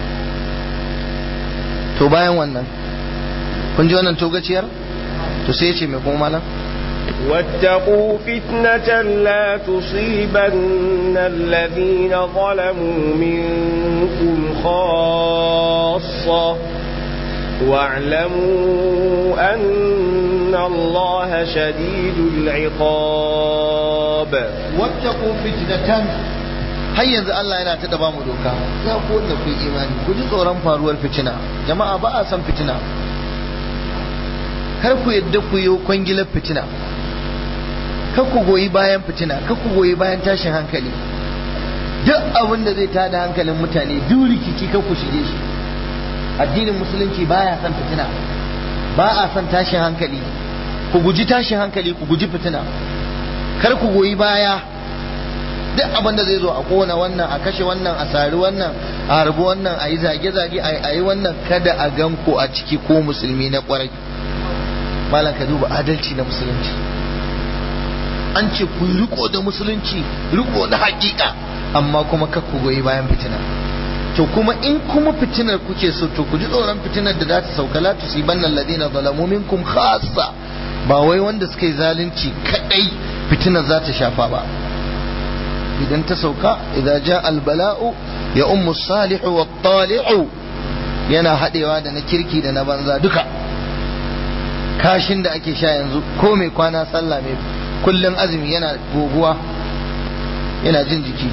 to bayan wannan kun ji wannan togaciyar to sai ya ce mai kuma malam واتقوا فتنة لا تصيبن الذين ظلموا منكم خاصة واعلموا أن الله شديد العقاب واتقوا فتنة har yanzu Allah yana ta daba mu doka ya ku wanda ku imani ku ji tsoron faruwar fitina jama'a ba a san fitina kar ku yadda ku yi kwangilar fitina kar ku goyi bayan fitina kar ku goyi bayan tashin hankali duk abin da zai tada hankalin mutane duk rikici kar ku shige shi addinin musulunci baya son fitina ba a son tashin hankali ku guji tashin hankali ku guji fitina kar ku goyi baya duk abin da zai zo a kona wannan a kashe wannan a sari wannan a harbi wannan a yi zage-zage a yi wannan kada a gan ku a ciki ko musulmi na kwarai malam ka duba adalci na musulunci an ce ku yi riko da musulunci riko na hakika amma kuma kar ku goyi bayan fitina to kuma in kuma fitinar kuke so to ku ji tsoron fitinar da za ta sauka la tusibanna alladhina zalamu minkum khassa ba wai wanda suka yi zalunci kadai fitinar za ta shafa ba idan ta sauka idan ja albala'u ya ummu salihu wa tali'u yana haɗewa da na kirki da na banza duka kashin da ake sha yanzu ko mai kwana sallah mai kullum azumi yana goguwa yana jin jiki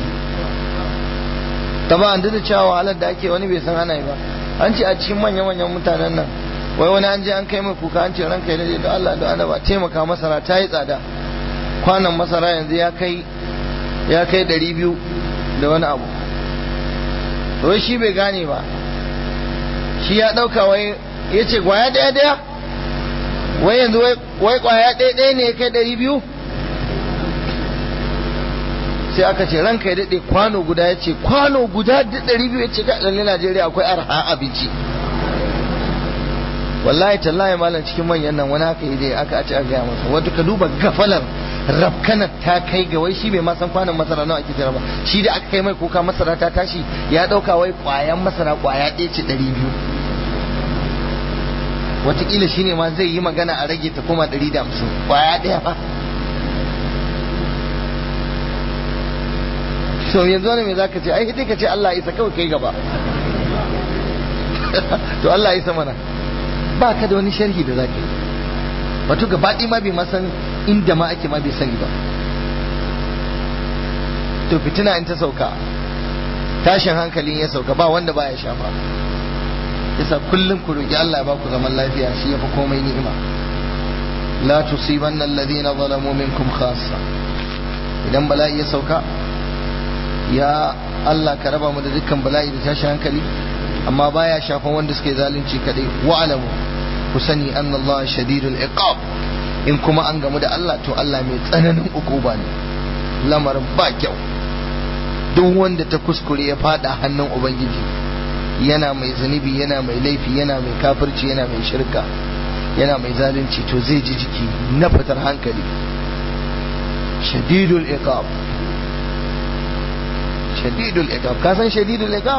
ta ba an da cewa wahalar da ake wani bai san ana yi ba an ce a cikin manya-manyan mutanen nan wai wani an je an kai mai kuka an ce ranka ya daɗe da Allah da ana ba taimaka masara ta yi tsada kwanan masara yanzu ya kai ya kai ɗari biyu da wani abu wai shi bai gane ba shi ya ɗauka wai ya ce kwaya ɗaya ɗaya wai yanzu wai kwaya ɗaya ɗaya ne ya kai ɗari biyu sai aka ce ranka ya daɗe kwano guda ya ce kwano guda da ɗari biyu ya ce kaɗan Najeriya akwai arha abinci wallahi tallahi malam cikin manyan nan wani haka yi aka ce a gaya masa wato ka duba gafalar rafkanar ta kai ga wai shi bai ma san kwanan masara nawa ake jira ba shi da aka kai mai kuka masara ta tashi ya dauka wai kwayan masara kwaya ɗaya ce ɗari biyu wataƙila shine ma zai yi magana a rage ta koma ɗari da hamsin kwaya ɗaya fa so yanzu wani me za ka ce ai sai ka ce Allah isa kawai kai gaba to Allah isa mana ba ka da wani sharhi da za ka yi wato gabaɗi ma bai masan inda ma ake ma bai sani ba to fitina in ta sauka tashin hankalin ya sauka ba wanda baya shafa yasa kullum ku roki Allah ya ba ku zaman lafiya shi yafi komai ni'ima la tusibanna alladhina zalamu minkum khassa idan bala'i ya sauka ya Allah ka raba mu da dukkan bala'i da tashin hankali amma baya shafan wanda suke zalunci kadai wa'alamu ku sani an Allah shadidul iqab in kuma an gamu da Allah to Allah mai tsananin ukuba ne lamarin ba kyau duk wanda ta kuskure ya fada hannun ubangiji yana mai zunubi yana mai laifi yana mai kafirci yana mai shirka yana mai zalunci to zai ji jiki na fitar hankali shadidul iqab shadidul iqab ka san shadidul iqab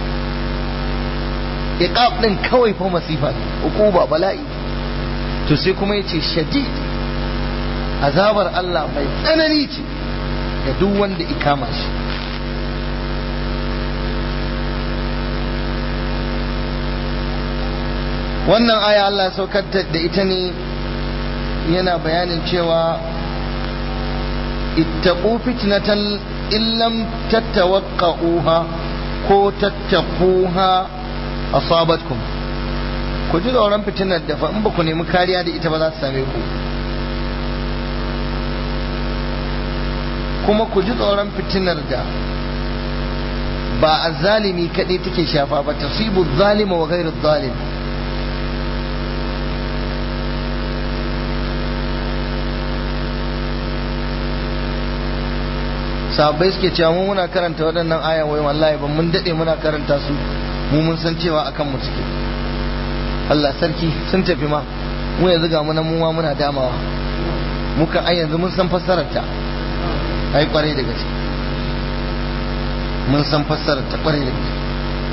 iqab din kawai fa masifa ukuba bala'i to sai kuma yace shadid azabar Allah mai tsanani ce ga duk wanda ikama shi wannan aya Allah saukar da ita ne yana bayanin cewa ittaqu fitnatan illam tattawaqqa'uha ko tattaquha asabatkum ku ji tsoron fitinar da fa in ba ku nemi kariya da ita ba za ta same ku kuma ku ji tsoron fitinar da ba a zalimi kaɗai take shafa ba tasibu zalima wa gairu zalim sahabbai suke cewa mu muna karanta waɗannan aya wai wallahi ban mun daɗe muna karanta su mu mun san cewa akan mu suke Allah sarki sun tafi ma mu yanzu ga mu nan mu ma muna damawa muka ai yanzu mun san fassarar ta ai kwarai da gaske mun san fassarar ta kwarai da gaske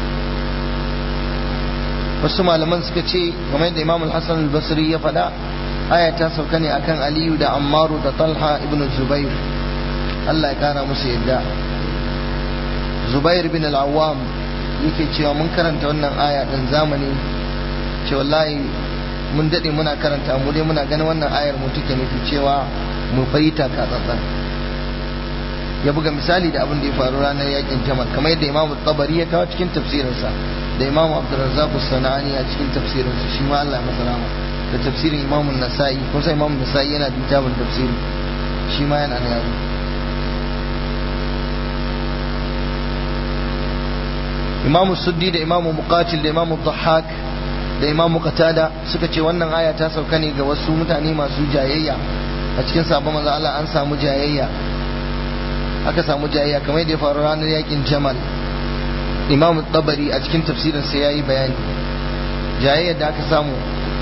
wasu malaman suka ce game da Imam Al-Hasan Al-Basri ya faɗa aya ta sauka ne akan Aliyu da Ammaru da Talha ibn Zubair Allah ya kara musu yadda Zubair bin Al-Awwam yake cewa mun karanta wannan aya din zamani ce wallahi mun dade muna karanta mu dai muna ganin wannan ayar mu take nufi cewa mu fahimta ka tsatsan ya buga misali da abin da ya faru ranar yakin Jamal kamar yadda Imam Tabari ya kawo cikin tafsirinsa da Imam Abdurrazzaq Sanani a cikin tafsirinsa shi ma Allah ya masa rahama da tafsirin imamun nasa'i kun san imamun nasa'i yana da littafin tafsiri shi ma yana na yaro imamu suddi da imamu muqatil da imamu dhahak da imamu qatada suka ce wannan aya ta sauka ne ga wasu mutane masu jayayya a cikin sabon manzo Allah an samu jayayya aka samu jayayya kamar da ya faru ranar yakin jamal imam tabari a cikin tafsirin sa yayi bayani jayayya da aka samu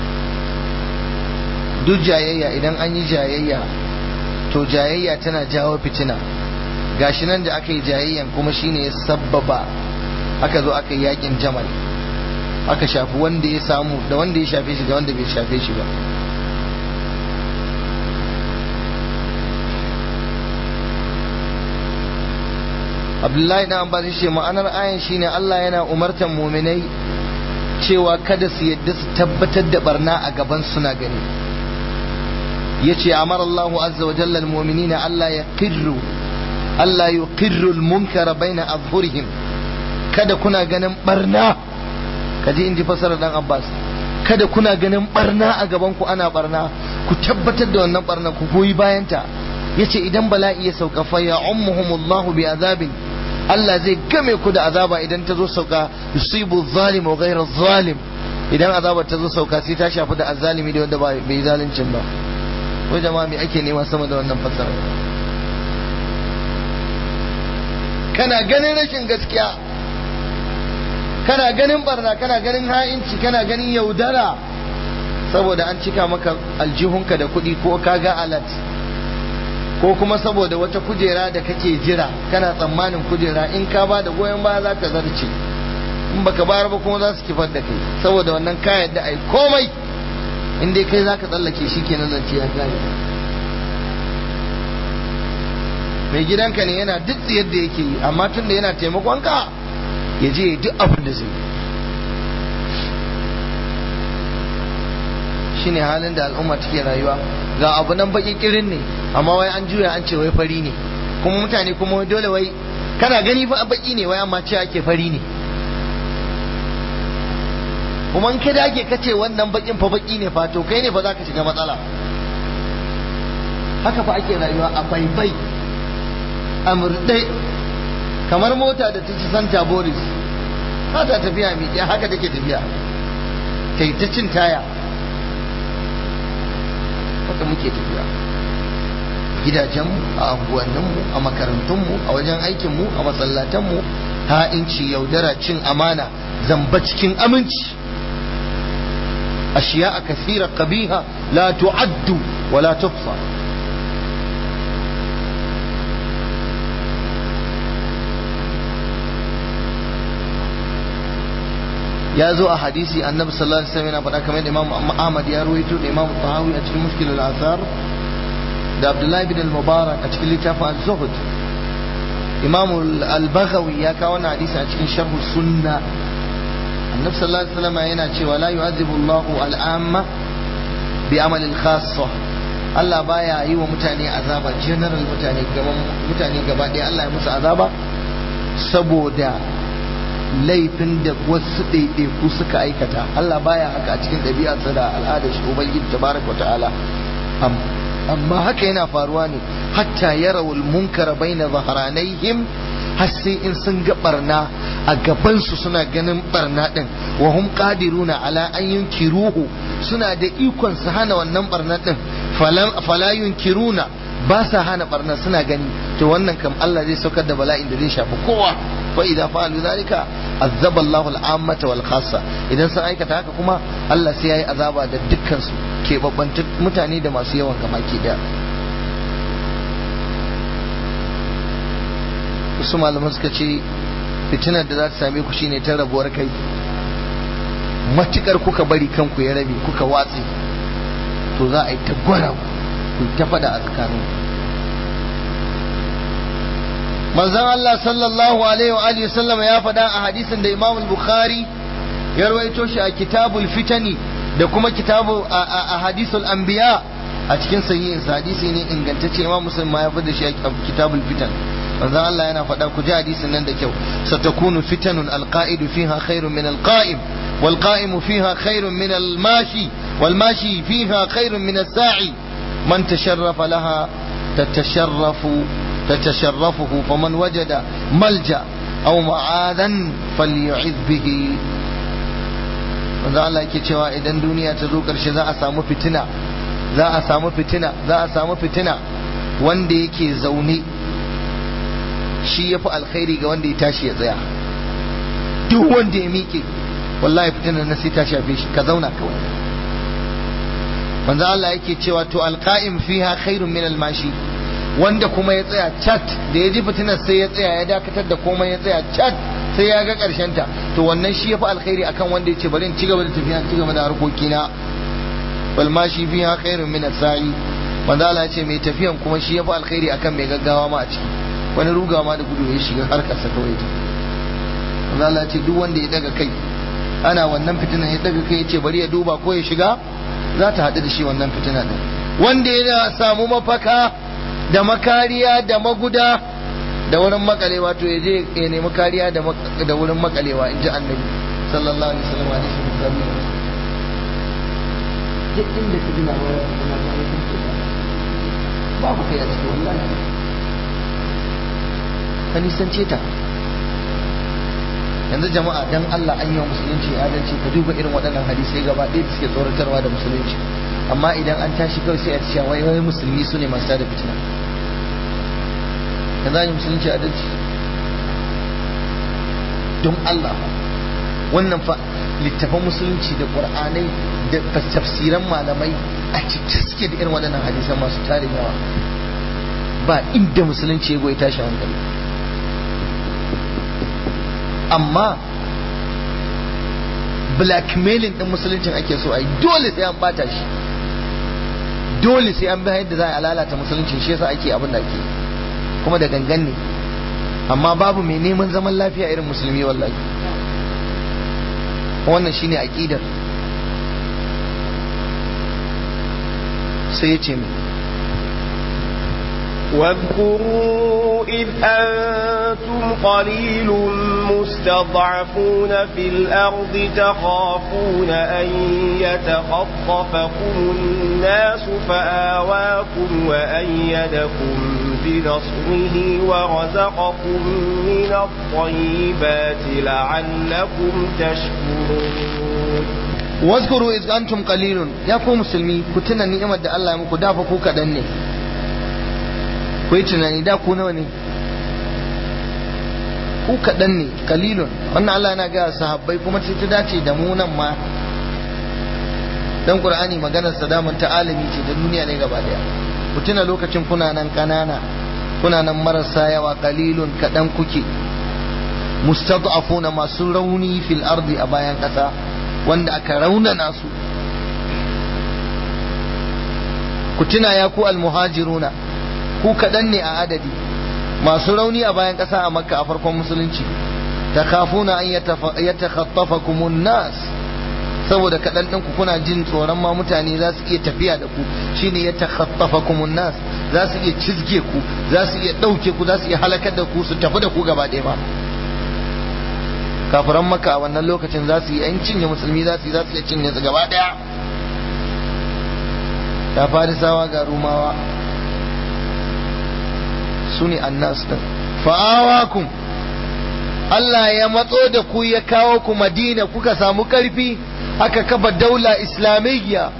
duk jayayya idan an yi jayayya to jayayya tana jawo fitina gashi nan da aka yi jayayyan kuma shine ya sabbaba aka zo aka yi yakin jamal aka shafi wanda ya samu da wanda ya shafe shi da wanda bai shafe shi ba abdullahi dan abbas ce ma'anar ayan shine Allah yana umartar muminai cewa kada su yadda su tabbatar da barna a gaban suna gani yace amara Allah azza wa jalla almu'minina Allah yaqirru Allah yuqirru almunkara baina azhurihim kada kuna ganin barna kaji inji fasara dan abbas kada kuna ganin barna a gaban ku ana barna ku tabbatar da wannan barna ku goyi bayanta yace idan bala'i ya sauka fa ya ummuhumullahu bi azabin Allah zai game ku da azaba idan ta zo sauka yusibu zalim wa ghayra zalim idan azabar ta zo sauka sai ta shafi da azzalimi da wanda bai zaluncin ba wai jama'a me ake nema sama da wannan fasara kana ganin rashin gaskiya kana ganin barna kana ganin ha'inci kana ganin yaudara saboda an cika maka aljihunka da kuɗi ko kaga alat ko kuma saboda wata kujera da kake jira kana tsammanin kujera in ka ba da goyon baya za ka zarce in baka bayar ba kuma za su kifar da kai saboda wannan ka yadda ai komai in dai kai za ka tsallake shi kenan zance ya kare mai gidanka ne yana duk yadda yake yi amma tun da yana taimakon ka ya je duk abin da zai shine halin da al'umma take rayuwa ga abu nan baki kirin ne amma wai an juya an ce wai fari ne kuma mutane kuma wai dole wai kana gani fa baki ne wai amma ce ake fari ne kuma in ka dage ka ce wannan bakin fa baki ne fa to kai ne fa zaka shiga matsala haka fa ake rayuwa a baibai a murɗe kamar mota da ta ci santa boris ba ta tafiya miƙe haka take tafiya ta yi ta cin taya haka muke tafiya gidajenmu a anguwanninmu a makarantunmu a wajen aikinmu a masallatanmu ha'inci yaudara cin amana zamba cikin aminci ashiya a kasira kabiha la tu'addu wa la tuhsa ya zo a hadisi annabi sallallahu alaihi wasallam yana faɗa kamar da Imam Ahmad ya ruwaito da Imam Tahawi a cikin Mushkil al-Athar da Abdullah ibn al-Mubarak a cikin littafin az-Zuhd Imam al-Baghawi ya kawo wannan hadisi a cikin Sharh Sunna annabi sallallahu alaihi wasallam yana cewa la yu'adhibu Allahu al-amma bi amal al-khassa Allah baya yi wa mutane azaba general mutane gaban mutane gaba ɗaya Allah ya musu azaba saboda laifin da wasu ɗaiɗaiku suka aikata Allah baya haka a cikin ɗabi'arsa da al'adar shi ubangiji tabaraka ta'ala amma haka yana faruwa ne hatta yarawul munkara baina zaharanaihim har sai in sun ga barna a gabansu suna ganin barna din wa hum qadiruna ala an yunkiruhu suna da ikon su hana wannan barna din fala yunkiruna ba sa hana barna suna gani to wannan kam Allah zai saukar da bala'in da zai shafi kowa fa idza fa'alu zalika azaba Allahu al-ammata wal khassa idan sun aikata haka kuma Allah sai yayi azaba da dukkan su ke babbantu mutane da masu yawan gamaki da wasu malaman suka ce fitinar da za ta same ku shine ta rabuwar kai matukar kuka bari kanku ya rabe kuka watse to za a yi ta gwara ku ta fada a tsakanin manzon Allah sallallahu alaihi wa alihi sallama ya faɗa a hadisin da Imam Bukhari ya rawaito shi a kitabul fitani da kuma kitabu a hadisul anbiya a cikin sahihin hadisi ne ingantacce Imam Muslim ma ya faɗa shi a kitabul fitan manzon Allah yana faɗa ku ji hadisin nan da kyau satakunu fitanun alqa'idu fiha khairun min alqa'im والقائم فيها خير من الماشي والماشي فيها خير من الساعي من تشرف لها تتشرف تتشرفه فمن وجد ملجأ أو معاذا فليعذ به manzo Allah yake cewa idan duniya ta zo ƙarshe za a samu fitina za a samu fitina za a samu fitina wanda yake zaune shi ya fi alkhairi ga wanda ya tashi ya tsaya duk wanda ya miƙe wallahi fitinar na sai ta shafe shi ka zauna kawai manzo Allah yake cewa to alqa'im fiha khairun min almashi wanda kuma ya tsaya chat da ya ji fitinar sai ya tsaya ya dakatar da komai ya tsaya chat sai ya ga karshen ta to wannan shi yafi alkhairi akan wanda yace bari in ci gaba da tafiya ci gaba da harkokina wal mashi fiha khairun min as-sa'i manzo Allah ya ce mai tafiyan kuma shi yafi alkhairi akan mai gaggawa ma a ciki wani ruga ma da gudu ya shiga harkar sa kawai ta manzo Allah ya ce duk wanda ya daga kai ana wannan fitinan ya daga kai ya ce bari ya duba ko ya shiga za ta haɗu da shi wannan fitina din wanda ya samu mafaka da makariya da maguda da wurin makalewa to ya je ya nemi kariya da wurin makalewa in ji annabi sallallahu alaihi wasallam a cikin musulmi duk inda ka gina wa kuma ka yi kun kuka babu kai a cikin wallahi ka nisance ta yanzu jama'a dan Allah an yi wa musulunci adalci ka duba irin waɗannan hadisai gaba ɗaya da suke tsoratarwa da musulunci amma idan an tashi kawai sai a ce wai wai musulmi su ne masu tada fitina ka zai musulunci adalci don Allah wannan fa littafan musulunci da qur'anai da tafsiran malamai a cikin suke da irin waɗannan hadisan masu tarin yawa ba inda musulunci ya goyi tashi hankali amma blackmailing din musuluncin ake so a yi dole sai an bata shi dole sai an bi yadda za a lalata musulunci shi yasa ake abin da ake kuma da gangan ne amma babu mai neman zaman lafiya irin musulmi wallahi wannan shine aqidar sai ya ce mai واذكروا إذ أنتم قليل مستضعفون في الأرض تخافون أن يتخطفكم الناس فآواكم وأيدكم بنصره ورزقكم من الطيبات لعلكم تشكرون واذكروا إذ أنتم قليل يا كو مسلمي كتنا نعمة الله يمكو دافا كو كدني ku yi tunani da ku nawa ne ku kaɗan ne kalilun wannan Allah yana gaya sahabbai kuma sai ta dace da mu nan ma dan qur'ani maganar sadamun ta alami ce da duniya ne gaba daya ku tuna lokacin kuna nan kanana kuna nan marasa yawa kalilun kaɗan kuke mustad'afuna masu rauni fil ardi a bayan ƙasa wanda aka raunana su ku tuna ya ku almuhajiruna ku kaɗan ne a adadi masu rauni a bayan ƙasa a makka a farkon musulunci ta kafuna an ya takhattafa kumun nas saboda kaɗan ɗinku kuna jin tsoron ma mutane za su iya tafiya da ku shine ya takhattafa kumun nas za su iya cizge ku za su iya ɗauke ku za su iya halakar da ku su tafi da ku gaba ɗaya ba kafiran maka a wannan lokacin za su yi yan cinye musulmi za su yi za su iya cinye su gaba ɗaya ta farisawa ga rumawa su ne annas din fa'awakum Allah ya matso da ku ya kawo ku madina kuka samu karfi aka kafa daula islamiyya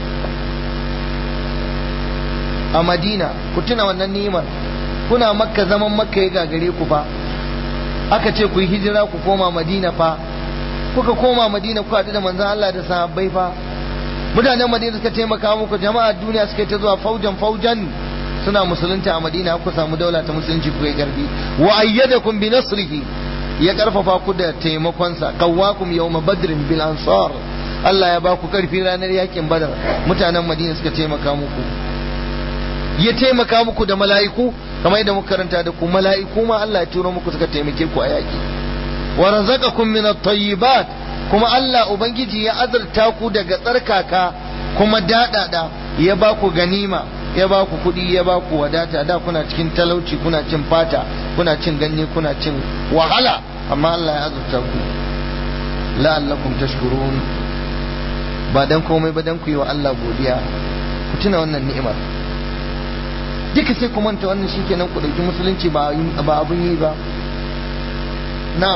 a madina ku tuna wannan ni'imar kuna makka zaman makka ya gagare ku fa aka ce ku yi hijira ku koma madina fa kuka koma madina ku haɗu da manzon Allah da sahabbai fa mutanen madina suka taimaka muku jama'a duniya suka ta zuwa faujan faujan suna musulunta a madina ku samu daula ta musulunci ku yi karfi wa ayyadakum bi nasrihi ya karfafa ku da taimakonsa qawwakum yawma badrin bil ansar Allah ya ba ku karfi ranar yakin badar mutanen madina suka taimaka muku ya taimaka muku da mala'iku kamar yadda muka karanta da ku mala'iku ma Allah ya turo muku suka taimake ku a yaki wa razaqakum min at-tayyibat kuma Allah ubangiji ya azurta ku daga tsarkaka kuma dadada ya ba ku ganima ya ba ku kuɗi ya ba ku wadata da kuna cikin talauci kuna cin fata kuna cin ganye kuna cin wahala amma Allah ya azurta ku la'allakum tashkurun ba dan komai ba dan ku yi wa Allah godiya ku tuna wannan ni'imar duka sai ku manta wannan shikenan ku dauki musulunci ba ba abun yi ba na'am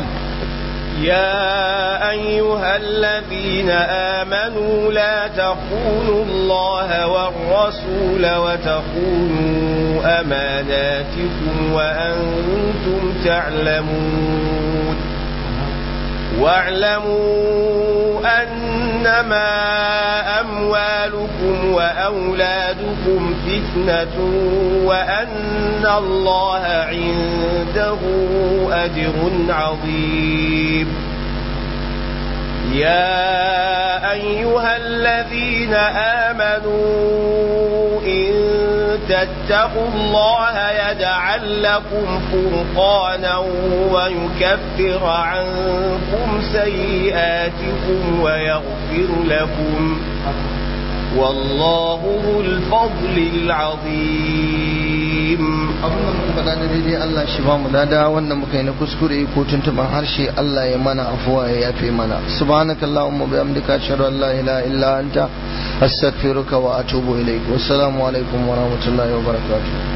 يا أيها الذين آمنوا لا تخونوا الله والرسول وتخونوا أماناتكم وأنتم تعلمون واعلموا أنما أموالكم وأولادكم فتنة وأن الله عنده أجر عظيم يا أيها الذين آمنوا إن تتقوا الله يجعل لكم فرقانا ويكفر عنكم سيئاتكم ويغفر لكم والله ذو الفضل العظيم abin da muka faɗa da daidai Allah shi ba mu dada wannan muka yi na kuskure ko tuntuban harshe Allah ya mana afuwa ya yafe mana subhanakallahumma bihamdika ashhadu an la ilaha illa anta astaghfiruka wa atubu ilaik wassalamu alaikum wa rahmatullahi wa barakatuh